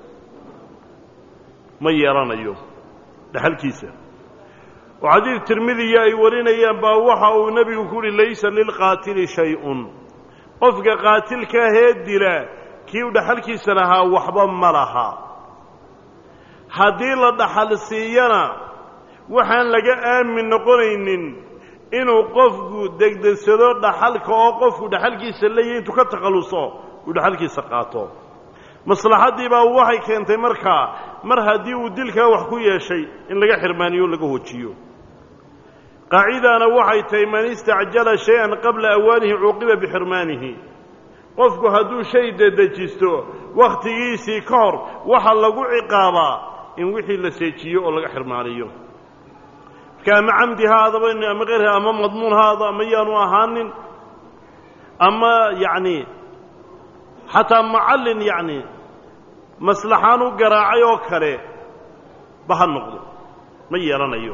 ma yeelanayo dhaxalkiisa oo xadiid tirmidiya ay warinayaan baa waxa uu nebigu ku uhi laysa lilqaatili shay-un qofka qaatilka ahee dila kii u dhaxalkiisa lahaa waxba ma laha haddii la dhaxal siiyana waxaan laga aamin noqonaynin inuu qofku degdegsado dhaxalka oo qofku dhaxalkiisa leeyahy intuu ka takhalluso uu dhaxalkiisa qaato maslaxaddii baa waxay keentay markaa mar haddii uu dilkaa wax ku yeeshay in laga xirmaaniyo o laga hojiyo qaacidana waxay tahay man istacjala shay-an qabla awaanihi cuuqiba bixirmaanihi qofku hadduu shay dedejisto wakhtigiisii ka hor waxa lagu ciqaabaa in wixii la seejiyo oo laga xirmaaniyo marka ama camdi ha adaba ama keyrha ama madmuun ha ado ama yaanu ahaanin ama yacni xataa macallin yacni maslaxaan u garaacay oo kale ba ha noqdo ma yeelanayo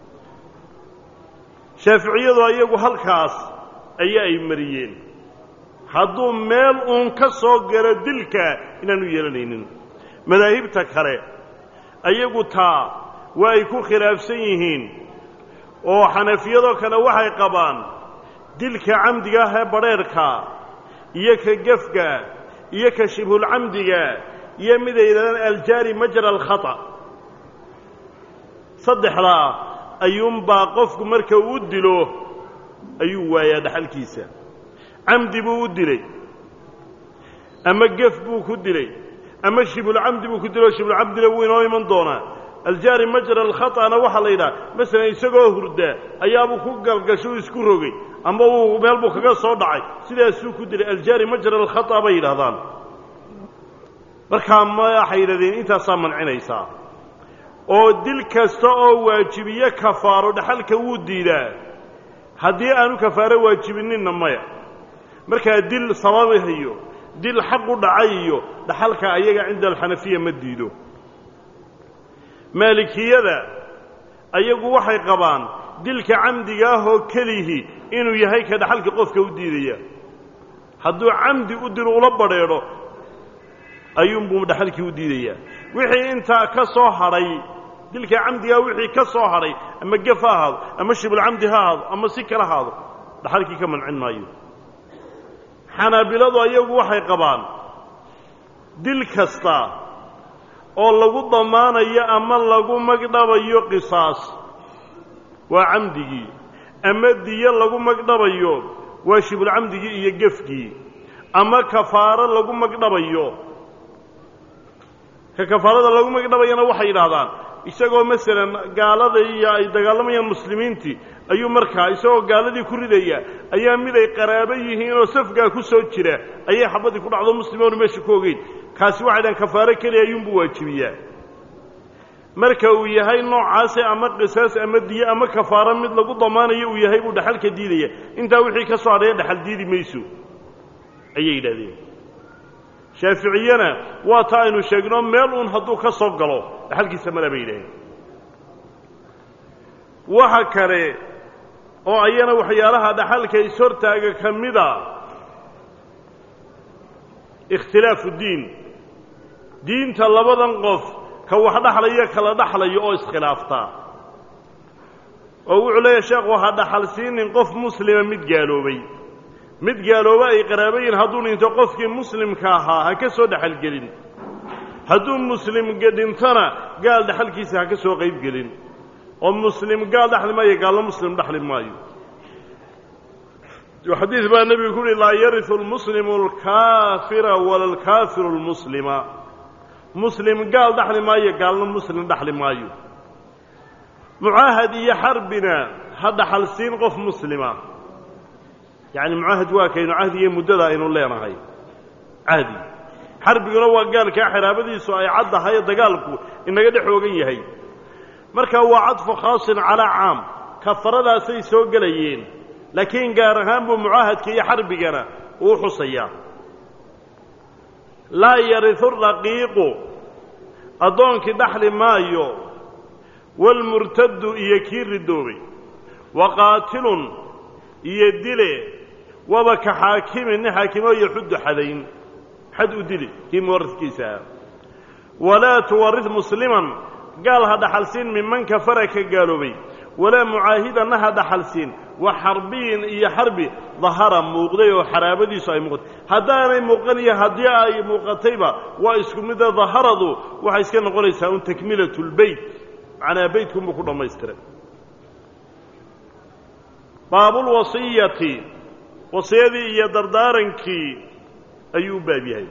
shaaficiyadu ayagu halkaas ayaa ay mariyeen hadduu meel uun ka soo galo dilka inaanu yeelanaynin madaahibta kale ayagu taa waa ay ku khilaafsan yihiin oo xanafiyadoo kale waxay qabaan dilka camdiga ah ee badrheerhka iyo ka gefka iyo ka shibhulcamdiga iyo miday yidhahdaan aljaari majra alkhata saddexdaa ayuunbaa qofku marka uu dilo ayuu waayaa dhaxalkiisa camdi buu u dilay ama gef buu ku dilay ama shibulcamdi buu ku dilay oo shibulcamdina wuu inoo iman doonaa aljaari majra alkhata'na waxaa la yidhaha masalan isagoo hurda ayaabuu ku galgasho u isku rogay ama uu meel buu kaga soo dhacay sidaasuu ku dilay aljaari majra alkhata' bay yidhahdaan markaa ma waxay yidhahdeen intaasaa mancinaysaa oo dil kasta oo waajibiye kafaaro dhaxalka wuu diidaa haddii aanu kafaaro waajibininna maya markaa dil sababihayo dil xaq u dhacay iyo dhaxalka ayaga cinda alxanafiya ma diido maalikiyada ayagu waxay qabaan dilka camdiga ah oo kelihi inuu yahay ka dhaxalka qofka u diidaya hadduu camdi u dilo ula badrheedho ayuunbuu dhaxalkii u diidayaa wixii intaa ka soo hadhay dilka camdigaa wixii ka soo hadhay ama gef ha ahaado ama shibulcamdi ha ahaado ama si kala ahaado dhaxalkii ka mancin maayo xanaabiladu ayagu waxay qabaan dil kasta oo lagu damaanayo ama lagu magdhabayo qisaas waa camdigii ama diyo lagu magdhabayo waa shibulcamdigii iyo gefkii ama kafaaro lagu magdhabayo ka kafaarada lagu magdhabayana waxay yidhaahdaan isagoo masalan gaalada iyo ay dagaalamayaan muslimiintii ayuu markaa isagoo gaaladii ku ridaya ayaa mid ay qaraabo yihiin oo safgaa ku soo jira ayay xabadii ku dhacdo muslimoonu meesha ku ogeyn kaasi waxay dhahan kafaaro keliya ayuunbuu waajibiyaa marka uu yahay noocaase ama qisaas ama diye ama kafaaro mid lagu damaanayo uu yahay buu dhaxalka diidaya intaa wixii ka soo hadhaya dhaxal diidi mayso ayay yidhahdeen shaaficiyana waa ta aynu sheegno meel uun hadduu ka soo galo dhaxalkiisa mala bay yidhaaheen waxa kale oo ayana waxyaalaha dhaxalka ishortaaga ka mida ikhtilaafu diin diinta labadan qof ka wax dhaxlaya kala dhaxlayo oo iskhilaaftaa oo wuxuu leeyahay sheekhu ha dhaxal siinin qof muslima mid gaaloobay mid gaalooba ay qaraabayiin hadduu dhinto qofkii muslimka ahaa ha ka soo dhexalgelin hadduu muslim dhintona gaal dhexalkiisa ha ka soo qaybgelin oo muslim gaal dhexli maayo gaallo muslim dhexli maayo xadiid baa nebigu ku uhi laa yariu lmuslimu alkaafira wala alkaafiru lmuslima muslim gaal dhexli maayo gaalno muslim dhexli maayo mucaahad iyo xarbina ha dhaxal siin qof muslima yacni mucaahad waa kaynu cahdigiyo muddada aynu leenahay cahdi xarbiguna waa gaalkaa xiraabadiisu ay caddahay dagaalku inaga dhex oogan yahay marka waa cadfu khaasin calaa caam kafaradaasay soo gelayeen laakiin gaar ahaan buu mucaahadka iyo xarbigana uu xusayaa laa yariu raqiiqu addoonkii dhaxli maayo waalmurtaddu iyo kii ridoobay wa qaatilun iyo dile waba ka xaakimin nin xaakimo yaxuddu xadayn xad u dili kii muwaradkiisaa walaa tuwarid musliman gaal ha dhaxalsiin minman kafara ka gaaloobay walaa mucaahidanna ha dhaxalsiin wa xarbiyin iyo xarbi dahara muuqday oo xaraabadiisu ay muuqatay haddaanay muuqan iyo haddii ay muuqatayba waa isku mida daharadu waxay iska noqonaysaa un takmilat lbeyt macnaa beytkunbuu ku dhammaystiray baabulwasiyati wasiyadii iyo dardaarankii ayuu u baab yahay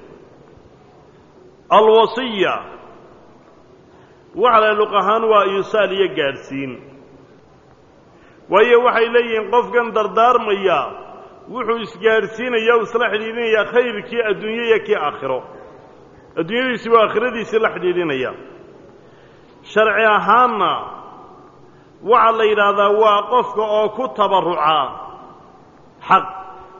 alwasiya waxa la luq ahaan waa yusaal iyo gaadhsiin waayo waxay leeyihiin qofkan dardaarmaya wuxuu isgaadhsiinaya o isla xidhiidhinayaa khayrkii adduunye iyo kii aakhiro adduunyadiisi waa aakhiradiisii la xidhiidhinaya sharci ahaanna waxaa la yidhaahdaa waa qofka oo ku tabarruca xaq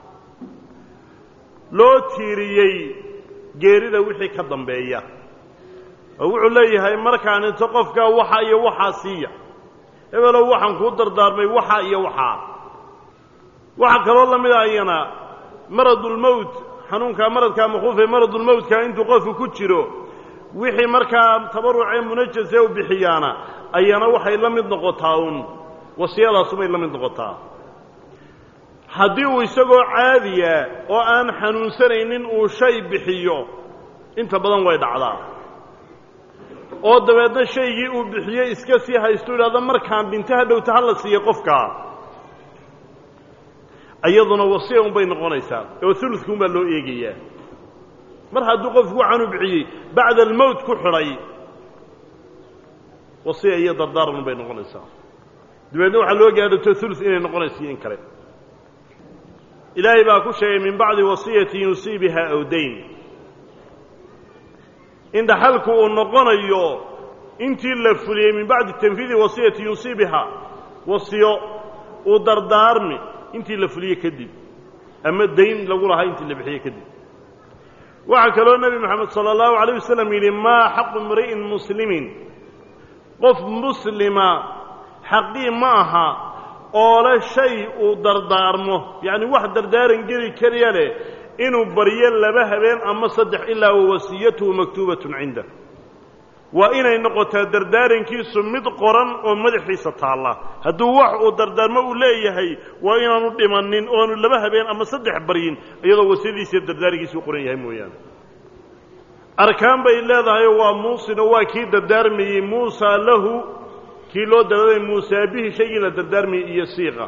loo tiiriyey geerida wixii ka dambeeya oo wuxuu leeyahay markaan into qofkaa waxa iyo waxaa siiya hebelow waxaan kuu dardaarmay waxaa iyo waxaa waxaa kaloo la mid a ayana maradulmowt xanuunkaa maradkaa makhuufee maradulmowtka intuu qofku ku jiro wixii markaa tabarucee munajase u bixiyaana ayana waxay la mid noqotaa uun wasiyadaasumay la mid noqotaa haddii uu isagoo caadiya oo aan xanuunsanaynin uu shay bixiyo inta badan way dhacdaa oo dabeedna shaygii uu bixiyey iska sii haystu idhahda markaan dhinto ha dhowta ha la siiya qofkaa iyaduna wasiya unbay noqonaysaa oo uludkuun baa loo eegayaa mar hadduu qofku waxaanu bixiyey bacda almowt ku xidhay wasiya iyo dardaaran unbay noqonaysaa dabeedna waxaa loo gaadhato ulud inay noqonayso iyo in kale ilaahay baa ku sheegay min bacdi wasiyatin yusii biha aw dayn in dhaxalku uu noqonayo intii la fuliyey min bacdi tanfiidi wasiyati yusii biha wasiyo uu dardaarmi intii la fuliye kadib ama dayn lagu lahaa intii la bixiye kadib waxaa kaloo nebi moxamed sala allahu alayh wasalam yidhi maa xaqu imri'in muslimin qof muslima xaqii ma aha oole shay uu dardaarmo yacni wax dardaaran geli kariya leh inuu baryo laba habeen ama saddex ilaa wa wasiyatuhu maktuubatun cinda waa inay noqotaa dardaarankiisu mid qoran oo madaxiisa taalla hadduu wax uu dardaarmo uu leeyahay waa inaanu dhimanin oanu laba habeen ama saddex baryin iyadoo wasiyadiisiiyo dardaarankiisa u qoran yahay mooyaane arkaan bay leedahay waa muusino waa kii dardaarmayey muusa lahu kii loo dardaarmay muusaa bihi shaygii la dardaarmayey iyo siiqa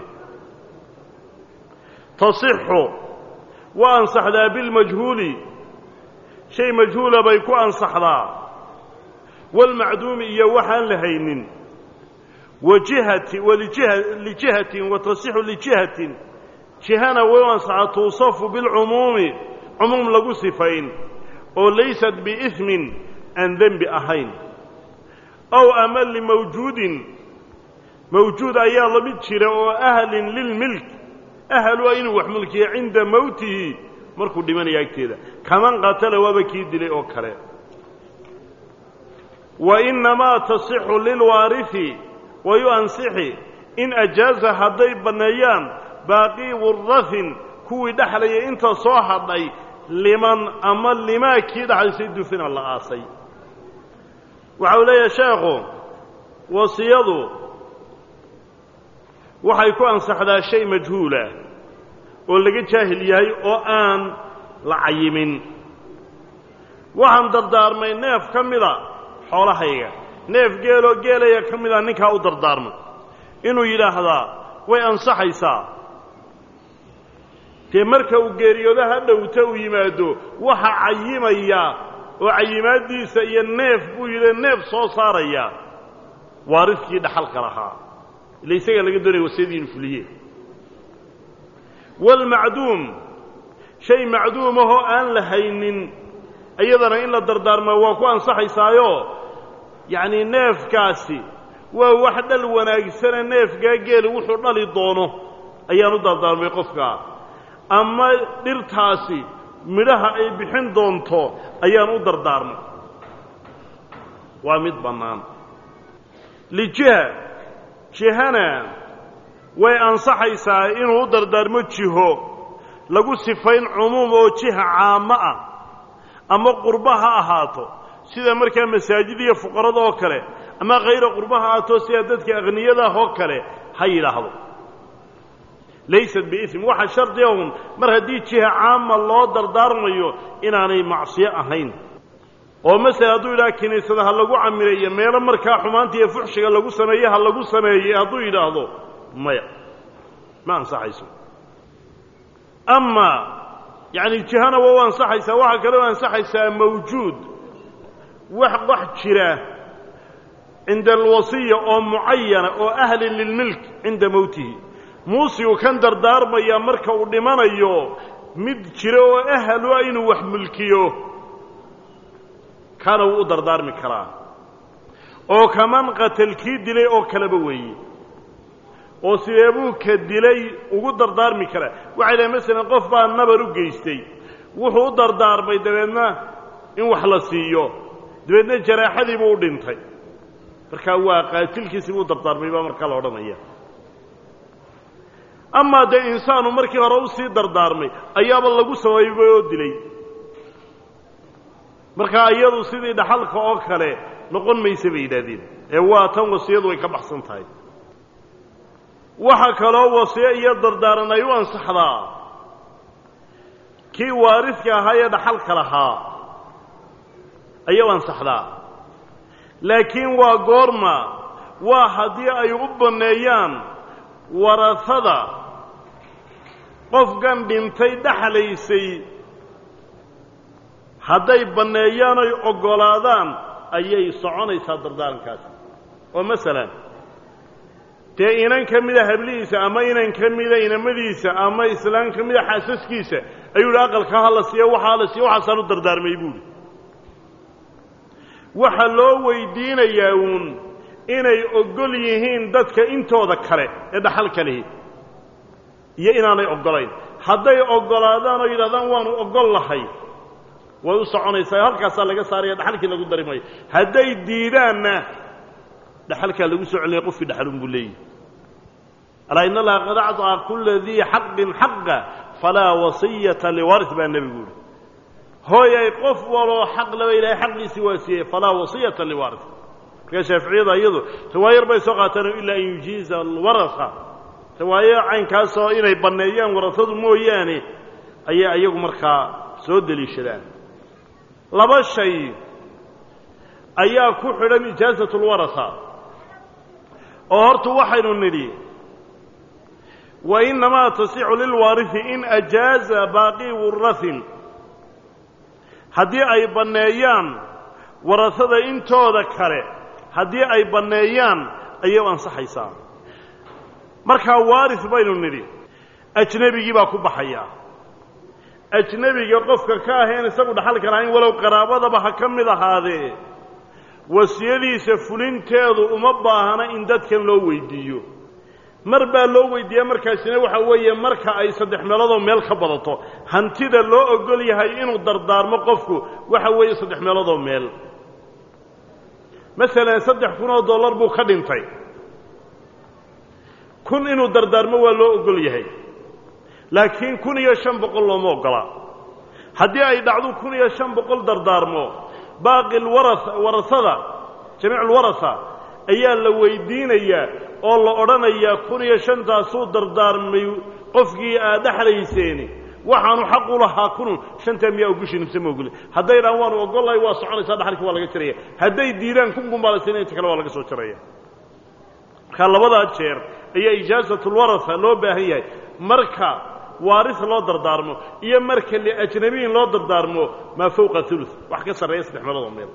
tasixu waa ansaxdaa bilmajhuuli shay majhuula bay ku ansaxdaa waalmacduumi iyo waxaan la haynin wajihati walijiha lijihatin wa tasixu lijihatin jihana way u ansaxaa tuusafu bilcumuumi cumuum lagu sifayn oo laysat biismin aan dembi ahayn ow ama limawjuudin mawjuud ayaa la mid jira oo ahlin lilmilk ahlu a inuu wax mulkiya cinda mowtihi markuu dhimanaya agteeda kaman qatala waaba kii dilay oo kale wa innamaa tasixu lilwaarifi wayu ansixi in ajaaza hadday banneeyaan baaqii wurafin kuwii dhexlayay inta soo hadhay liman ama limaa kii dhexlaysay dufina la aasay waxa uu leeyahay sheekhu wasiyadu waxay ku ansaxdaa shay majhuula oo laga jaahil yahay oo aan la cayimin waxaan dardaarmay neef ka mida xoolahayga neef geeloo geelaya ka mida ninkaa u dardaarmay inuu yidhaahdaa way ansaxaysaa dee marka uu geeriyoodo ha dhowta uu yimaado waxa cayimaya oo cayimaaddiisa iyo neef buu yidhi neef soo saaraya waaridkii dhaxalka lahaa ila isagaa laga doonaya wasiyadii inu fuliye waalmacduum shay macduumahoo aan la haynin iyadana in la dardaarmaa waa ku ansaxaysaayo yacnii neefkaasi waa wax dhal wanaagsane neefkaa geeli wuxuu dhali doono ayaan u dardaarmay qofkaa ama dhirtaasi midhaha ay bixin doonto ayaan u dardaarmay waa mid bannaan lijiha jihana way ansaxaysaa inuu u dardaarmo jiho lagu sifayn cumuum oo jiha caamo ah ama qurba ha ahaato sida markaa masaajid iyo fuqarada oo kale ama khayra qurba ha ahaato sida dadka akhniyadaah oo kale ha yidhaahdo laysat biism waxa shardiga un mar haddii jiha caama loo dardaarmayo inaanay macsiyo ahayn oo masele hadduu yidhaha kiniisada ha lagu camireeyo meelo markaa xumaanta iyo fuxshiga lagu sameeye ha lagu sameeye hadduu yidhaahdo maya ma ansaxayso ama yacni jihana waa u ansaxaysaa waxaa kale u ansaxaysaa mawjuud wax wax jira cinda alwasiya oo mucayana oo ahlin lilmilk cinda mowtihi muusigu kan dardaarmaya marka uu dhimanayo mid jira oo ahlu ah inuu wax mulkiyo kana wuu u dardaarmi karaa oo kaman qatal kii dilay oo kaleba weeye oo sideebuu ka dilay ugu dardaarmi karaa waxay dhahay masalan qof baa nabar u geystay wuxuu u dardaarmay dabeedna in wax la siiyo dabeedna jaraaxadiibuu u dhintay markaa waa qaatilkiisibuu u dardaarmay baa markaa la odhanaya amaa dee insaanu markii hore usii dardaarmay ayaaba lagu sabaybay oo dilay markaa iyadu sidii dhaxalka oo kale noqon maysa bay yidhaahdeen ee waa tan wasiyadu way ka baxsan tahay waxa kaloo wasiyo iyo dardaaran ay u ansaxdaa kii waaridka ahaa ee dhaxalka lahaa ayay u ansaxdaa laakiin waa goorma waa haddii ay u banneeyaan warasada qofkan dhintay dhexlaysay hadday banneeyaan oy oggolaadaan ayay soconaysaa dardaarankaasi oo masalan dee inan ka mida hablihiisa ama inan ka mida inamadiisa ama islaan ka mida xaasaskiisa ayuu hi aqalka ha la siiyo waxaa la siiyo waxaasaan u dardaarmay buuhi waxaa loo weydiinayaa uun inay oggol yihiin dadka intooda kale ee dhaxalka lihi iyo inaanay oggolayn hadday oggolaadaan oo yidhahdaan waanu oggol lahay way u soconaysaa halkaasaa laga saaraya dhaxalkii lagu dari maayo hadday diidaanna dhaxalkaa lagu soo celinaya qofkii dhaxalun buu leeyahy alaa in allaha qad acطaa kula dii xaqin xaqa falaa wasiyata liwaris baa nebigu yihi hooyay qof waloo xaq laba ilahay xaqiisii waa siiyey falaa wasiyata liwaris markaa shaaficiyada iyadu riwaayo yar bay soo qaateen ilaa an yujiiza alwarasa riwaayo caynkaasoo inay banneeyaan warasadu mooyaane ayay iyagu markaa soo deliishadaan laba shay ayaa ku xidhan ijaasat lwarasa oo horta waxaynu nidhi wa innamaa tasixu lilwaarihi in ajaaza baaqi wurahin haddii ay banneeyaan warasada intooda kale haddii ay banneeyaan ayay u ansaxaysaa markaa waaris baynu nidhi ajnebigii baa ku baxaya ajnebiga qofka ka aheen isagu dhaxalka lahayn walow qaraabadaba ha ka mid ahaadee wasiyadiisa fulinteedu uma baahna in dadkan loo weydiiyo mar baa loo weydiiya markaasina waxa weeye marka ay saddex meeloodoo meel ka badato hantida loo ogol yahay inuu dardaarmo qofku waxa weeye saddex meeloodoo meel masalan saddex kun oo dollar buu ka dhintay kun inuu dardaarmo waa loo ogol yahay laakiin kun iyo shan boqol looma ogola haddii ay dhacdo kun iyo shan boqol dardaarmo baaqi lwara warasada jamiic alwarasa ayaa la weydiinayaa oo la odhanayaa kun iyo shantaasuu dardaarmay qofkii aad dhexlayseeni waxaanu xaq u lahaa kunun shantaa miyaa ogushin mise ma ogoli hadday dhaan waanu ogollahay waa soconaysaa dhaxalkii waa laga jaraya hadday diidaan kun kumbaalasina inta kale waa laga soo jaraya markaa labadaa jeer ayaa ijaasatulwarasa loo baahan yahay marka waaris loo dardaarmo iyo marka liajnabiyin loo dardaarmo maa fowqa ulu wax ka sarreeya saddex meeloodoo meel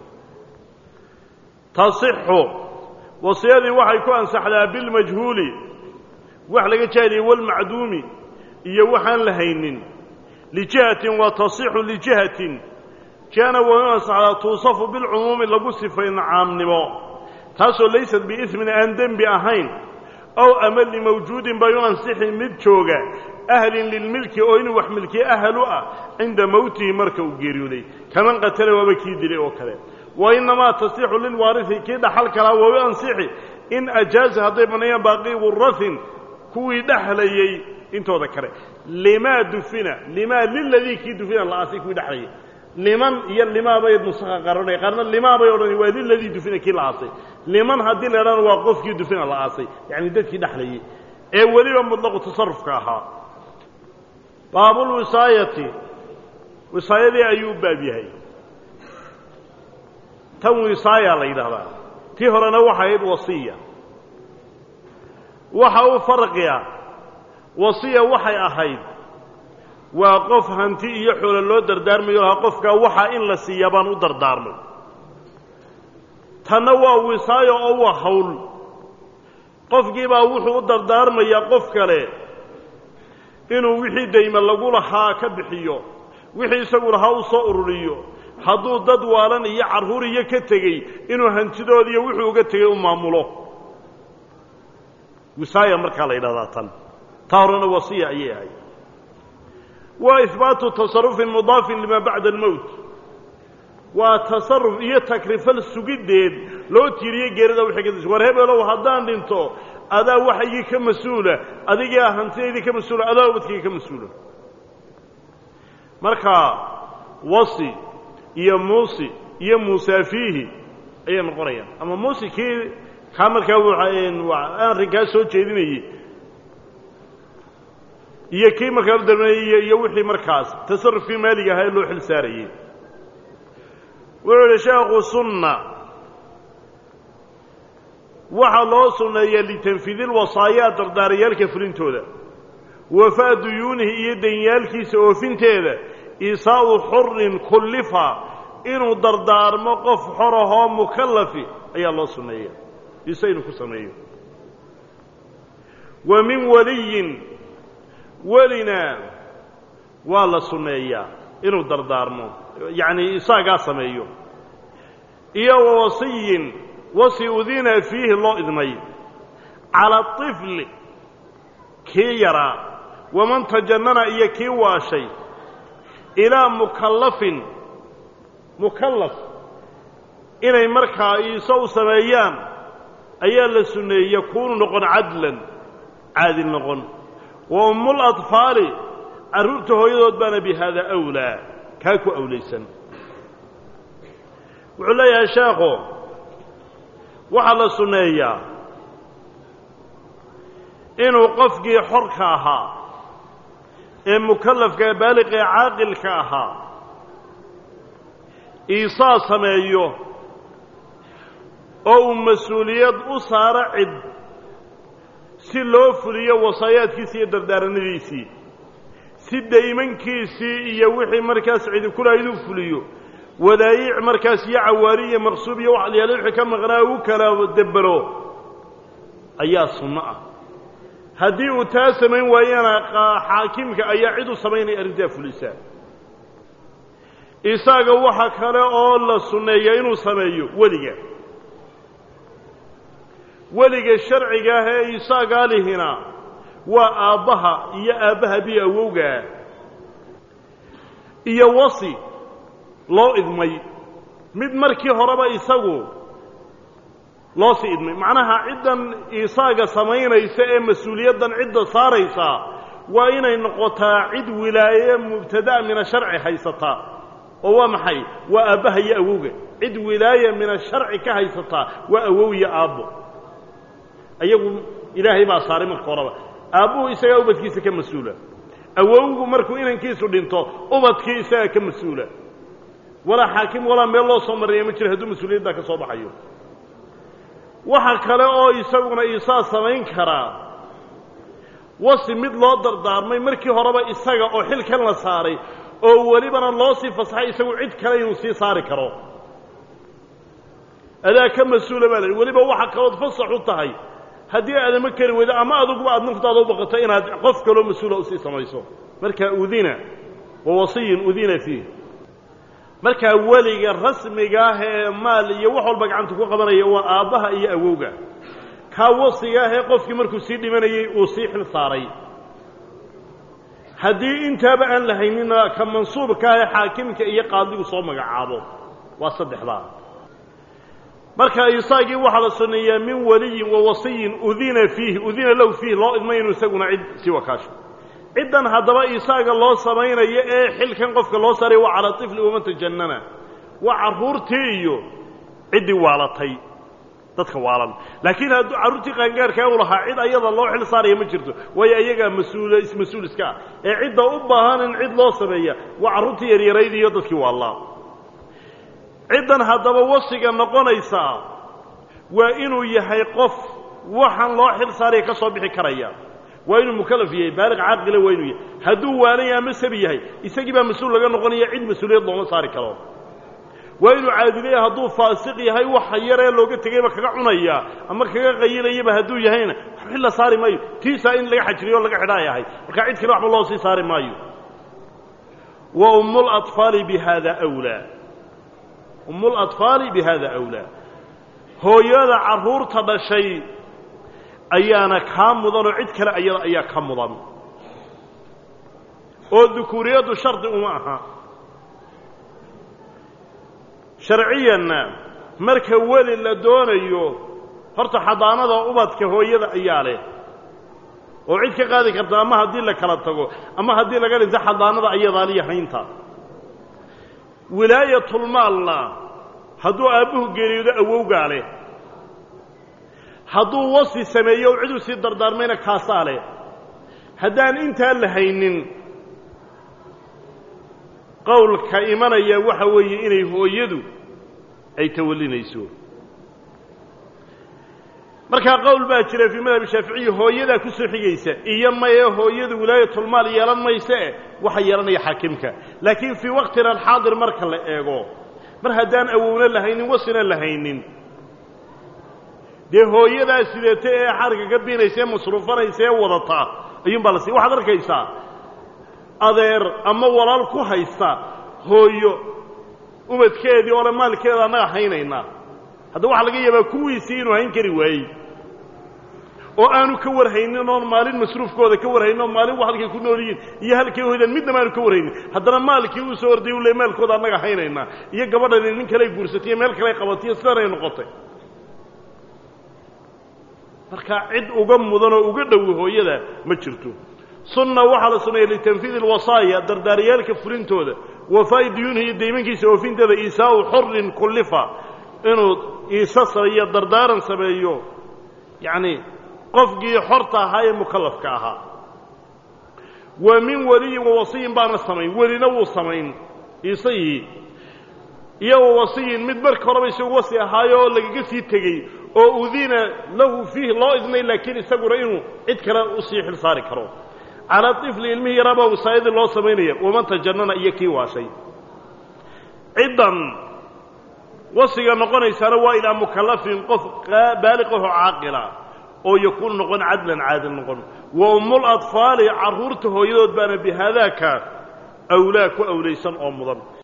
tasixu wasiyadii waxay ku ansaxdaa bilmajhuuli wax laga jaahiliye walmacduumi iyo waxaan la haynin lijihatin wa tasixu lijihatin jihana way u ansaxdaa tuusafu bilcumuumi lagu sifayn caamnimo taasoo laysat biismin aan dembi ahayn ow ama limawjuudin bay u ansixi mid jooga ahlin lilmilki oo inuu wax milkiye ahal u ah cinda mowtihi marka uu geeriyooday kaman qatala waaba kii dilay oo kale wa innamaa tasixu lilwaarihi kii dhaxal kalaa waa u ansixi in ajaaza hadday banneeyaan baaqii wurahin kuwii dhexlayey intooda kale limaa dufina limaa liladii kii dufina la'aasay kuwii dhexlayay liman iyo limaa bay nusakha qaranaya qaarna limaa bay odhanay waa liladii dufina kii la aasay liman haddii la idhahna waa qofkii dufina la aasay yacni dadkii dhexlayey ee weliba mutlaqu tasarufka ahaa baabulwisaayati wisaayadii ayuu u baab yahay tan wisaaya la yidhahdaa tii horena waxay ahayd wasiya waxa u farqiya wasiya waxay ahayd waa qof hanti iyo xoolo loo dardaarmayo lahaa qofkaa waxaa in la siiya baan u dardaarmay tanna waa wisaayo oo waa hawl qofkiibaa wuxuu u dardaarmayaa qof kale inuu wixii dayme lagu lahaa ka bixiyo wixii isagu lahaa u soo ururiyo hadduu dad waalan iyo carruur iyo ka tegey inuu hantidoodiiyo wuxuu uga tegey u maamulo wisaaya markaa la yidhahdaa tan taa horena wasiya ayay ahayd waa ihbaatu tasarufin mudaafin limaa bacda almowt waa tasaruf iyo takrifal sugiddeed loo tiiriye geerida wixii ka dis war hebelow haddaan dhinto adaa waxaygii ka mas-uula adigaa hantidaydii ka mas-uula adaa ubadkayga ka mas-uula marka wasi iyo muusi iyo muusaafiihi ayay noqonayaan ama muusi kii kaa markaa arrinkaa soo jeedinayey iyo kii markaa u darmeeyey iyo wixii markaas tasarufkii maaliga ahaa ee loo xil saarayey wuxuu idhi sheekhu sunna waxaa loo sunneeyaa litanfiidi lwasaayaa dardaarayaalka fulintooda wafaa duyuunihi iyo danyaalkiisa oofinteeda isaa'u xurin kullifa inuu dardaarmo qof xorahoo mukallafi ayaa loo sunneeya ise inuu ku sameeyo wa min waliyin welina waa la sunneeyaa inuu dardaarmo yacni isaagaa sameeyo iyo wa wasiyin wasi udina fiihi loo idmay cala طifli kii yaraa waman tajannana iyo kii waashay ilaa mukallafin mukallaf inay markaa iiso u sameeyaan ayaa la sunneeyey yakuunu noqon cadlan caadil noqon wa ummul adfaali carruurta hooyadood baana bi haada awlaa kaa ku awlaysan wuxuu leeyahay sheekhu waxaa la sunneeyaa inuu qofkii xorka ahaa ee mukallafka ee baaliqa ee caaqilka ahaa iisaa sameeyo oo uu mas-uuliyad u saaro cid si loo fuliyo wasaayaadkiisii iyo dardaaranadiisii si daymankiisii iyo wixii markaas cidi kulahayd u fuliyo wadaayic markaas iyo cawaari iyo maqsuub iyo wax alyaale wixii ka maqnaa u kala debero ayaa sunno ah haddii uu taa samayn waayana xaakimka ayaa cid u samaynaya arrintaa fulisaa isaaga waxa kale oo la sunneeya inuu sameeyo weliga weliga sharciga ah ee isaagaa lihina waa aabbaha iyo aabbaha biyo awowgaa iyo wasi loo idmay mid markii horeba isagu loo sii idmay macnaha ciddan isaaga samaynaysa ee mas-uuliyaddan cidda saaraysa waa inay noqotaa cid wilaaye mubtada'a min asharci haysataa oo waa maxay waa aabbaha iyo awowga cid wilaaya min asharci ka haysataa waa awow iyo aabbo ayagu ilaahay baa saaray marka horeba aabbuhu isagaa ubadkiisa ka mas-uula awowgu markuu inankiisu dhinto ubadkii isagaa ka mas-uula walaa xaakim walaa meel loo soo maraya ma jiro hadduu mas-uuliyaddaa ka soo baxayo waxa kale oo isaguna isaa samayn karaa wasi mid loo dardaarmay markii horeba isaga oo xilkan la saaray oo welibana loo sii fasaxay isagu cid kale inuu sii saari karo adaa ka mas-uula baa lahi weliba waxa kalood fasax u tahay haddii aadama kari weydo ama aduguba aad naftaada u baqato inaad qof kaloo mas-uula usii samayso markaa udina wa wasiyin udina fiih markaa weliga rasmiga ah ee maal iyo wax walba gacanta ku qabanaya waa aabbaha iyo awowga kaa wasiga ah ee qofkii markuu sii dhimanayey uu sii xil saaray haddii intaaba aan la haynina ka mansuubka ah ee xaakimka iyo qaadigu soo magacaabo waa saddexdaa marka isaagii waxaa la sunneeyaa min waliyin wa wasiyin udina fiihi udina low fiih loo idmay inuu isaguna cid sii wakaasho ciddan haddaba isaaga loo samaynayo ee xilkan qofka loo saaray waa calaa tifli waman tajannana waa carruurtii iyo ciddii waalatay dadka waalan laakiin hadduu carruurtii qaangaarkaa u lahaa cid ayada loo xil saaraya ma jirto waayo ayagaa mas-uula is-mas-uul iska ah ee cidda u baahan in cid loo sameeya waa carruurtii yaryarayd iyo dadkii waallaa ciddan haddaba wasiga noqonaysaa waa inuu yahay qof waxaan loo xil saaraya ka soo bixi karaya waa inuu mukallaf yahay baaliq caaqila waa inuu yahay hadduu waalanaya ama sabi yahay isagii baa mas-uul laga noqonaya cid mas-uuliyad looma saari karo waa inuu caadilaya hadduu faasiq yahay waxa yaree looga tegayba kaga cunaya ama kaga qayilayaba hadduu yahayna xil la saari maayo tiisaa in laga xajiriyo o laga xidha ay ahay markaa cid kale waxba loo sii saari maayo wa ummulaطfaali bi hada wlaa ummulaطfaali bi hada awlaa hooyada carruurta dhashay ayaana kaa mudan oo cid kale ayada ayaa ka mudan oo dukuuriyaddu shardi uma aha sharciyanna marka weli la doonayo horta xadaanada ubadka hooyada ayaa leh oo cid ka qaadi karta ama haddii la kala tago ama haddii laga dhinto xadaanada ayadaaliyo haynta wilaayatulmaalna hadduu aabbuhu geeriyoodo awowgaa leh hadduu wasi sameeyo o ciduu sii dardaarmayna kaasaa leh haddaan intaa la haynin qowlka imanaya waxa weeye inay hooyadu ay tawallinayso markaa qowl baa jira fii madhab shaaficiyi hooyadaa ku soo xigaysa iyo maye hooyadu wilaayatulmaal yeelan mayse waxa yeelanaya xaakimka laakiin fii waqtina alxaadir marka la eego mar haddaan awowna la haynin wasina la haynin dee hooyadaa sidata ee xarga ka biinaysa ee masruufanaysa ee wadata ayuunbaa la siiy waxaad arkaysaa adeer ama walaal ku haysta hooyo ubadkeedii oo le maalkeeda annaga haynaynaa hadda waxaa laga yaabaa kuwiisii inuu hayn kari waayey oo aanu ka warhaynin oon maalin masruufkooda ka warhaynin oo maalin halkay ku nool yihiin iyo halkay hoydaan midnaba aanu ka warhaynin haddana maalkii uu soo orday u le maalkooda annaga haynaynaa iyo gabadhani nin kaley guursatay iyo meel kaley qabatay iyo sidanay noqotay markaa cid uga mudan oo uga dhowi hooyada ma jirto sunna waxaa la suneeya litanfiidi alwasaaya dardaariyaalka fulintooda wafaa'i duyuunihi iyo daymankiisa oofinteeda iisaau xurin kullifa inuu iisa sameeyo dardaaran sameeyo yacni qofkii xorta ahaa ee mukallafka ahaa wa min weliyin wa wasiyin baana samayn welina wuu samayn isagii iyo wa wasiyin mid marka horeba isagu wasi ahaayo oo lagaga sii tegey oo udina lahu fiih loo idnay laakiin isaguna inuu cid kale usii xil saari karo calaa tifli ilmihii yaraabaa wasaayadii loo samaynaya waman tajannana iyo kii waashay ciddan wasiga noqonaysaana waa ilaa mukallafin qof baaliqaho caaqila oo yakuunu noqon cadlan caadil noqon wa ummul adfaali carruurta hooyadood baana bihaadaaka awlaa ku awlaysan oo mudan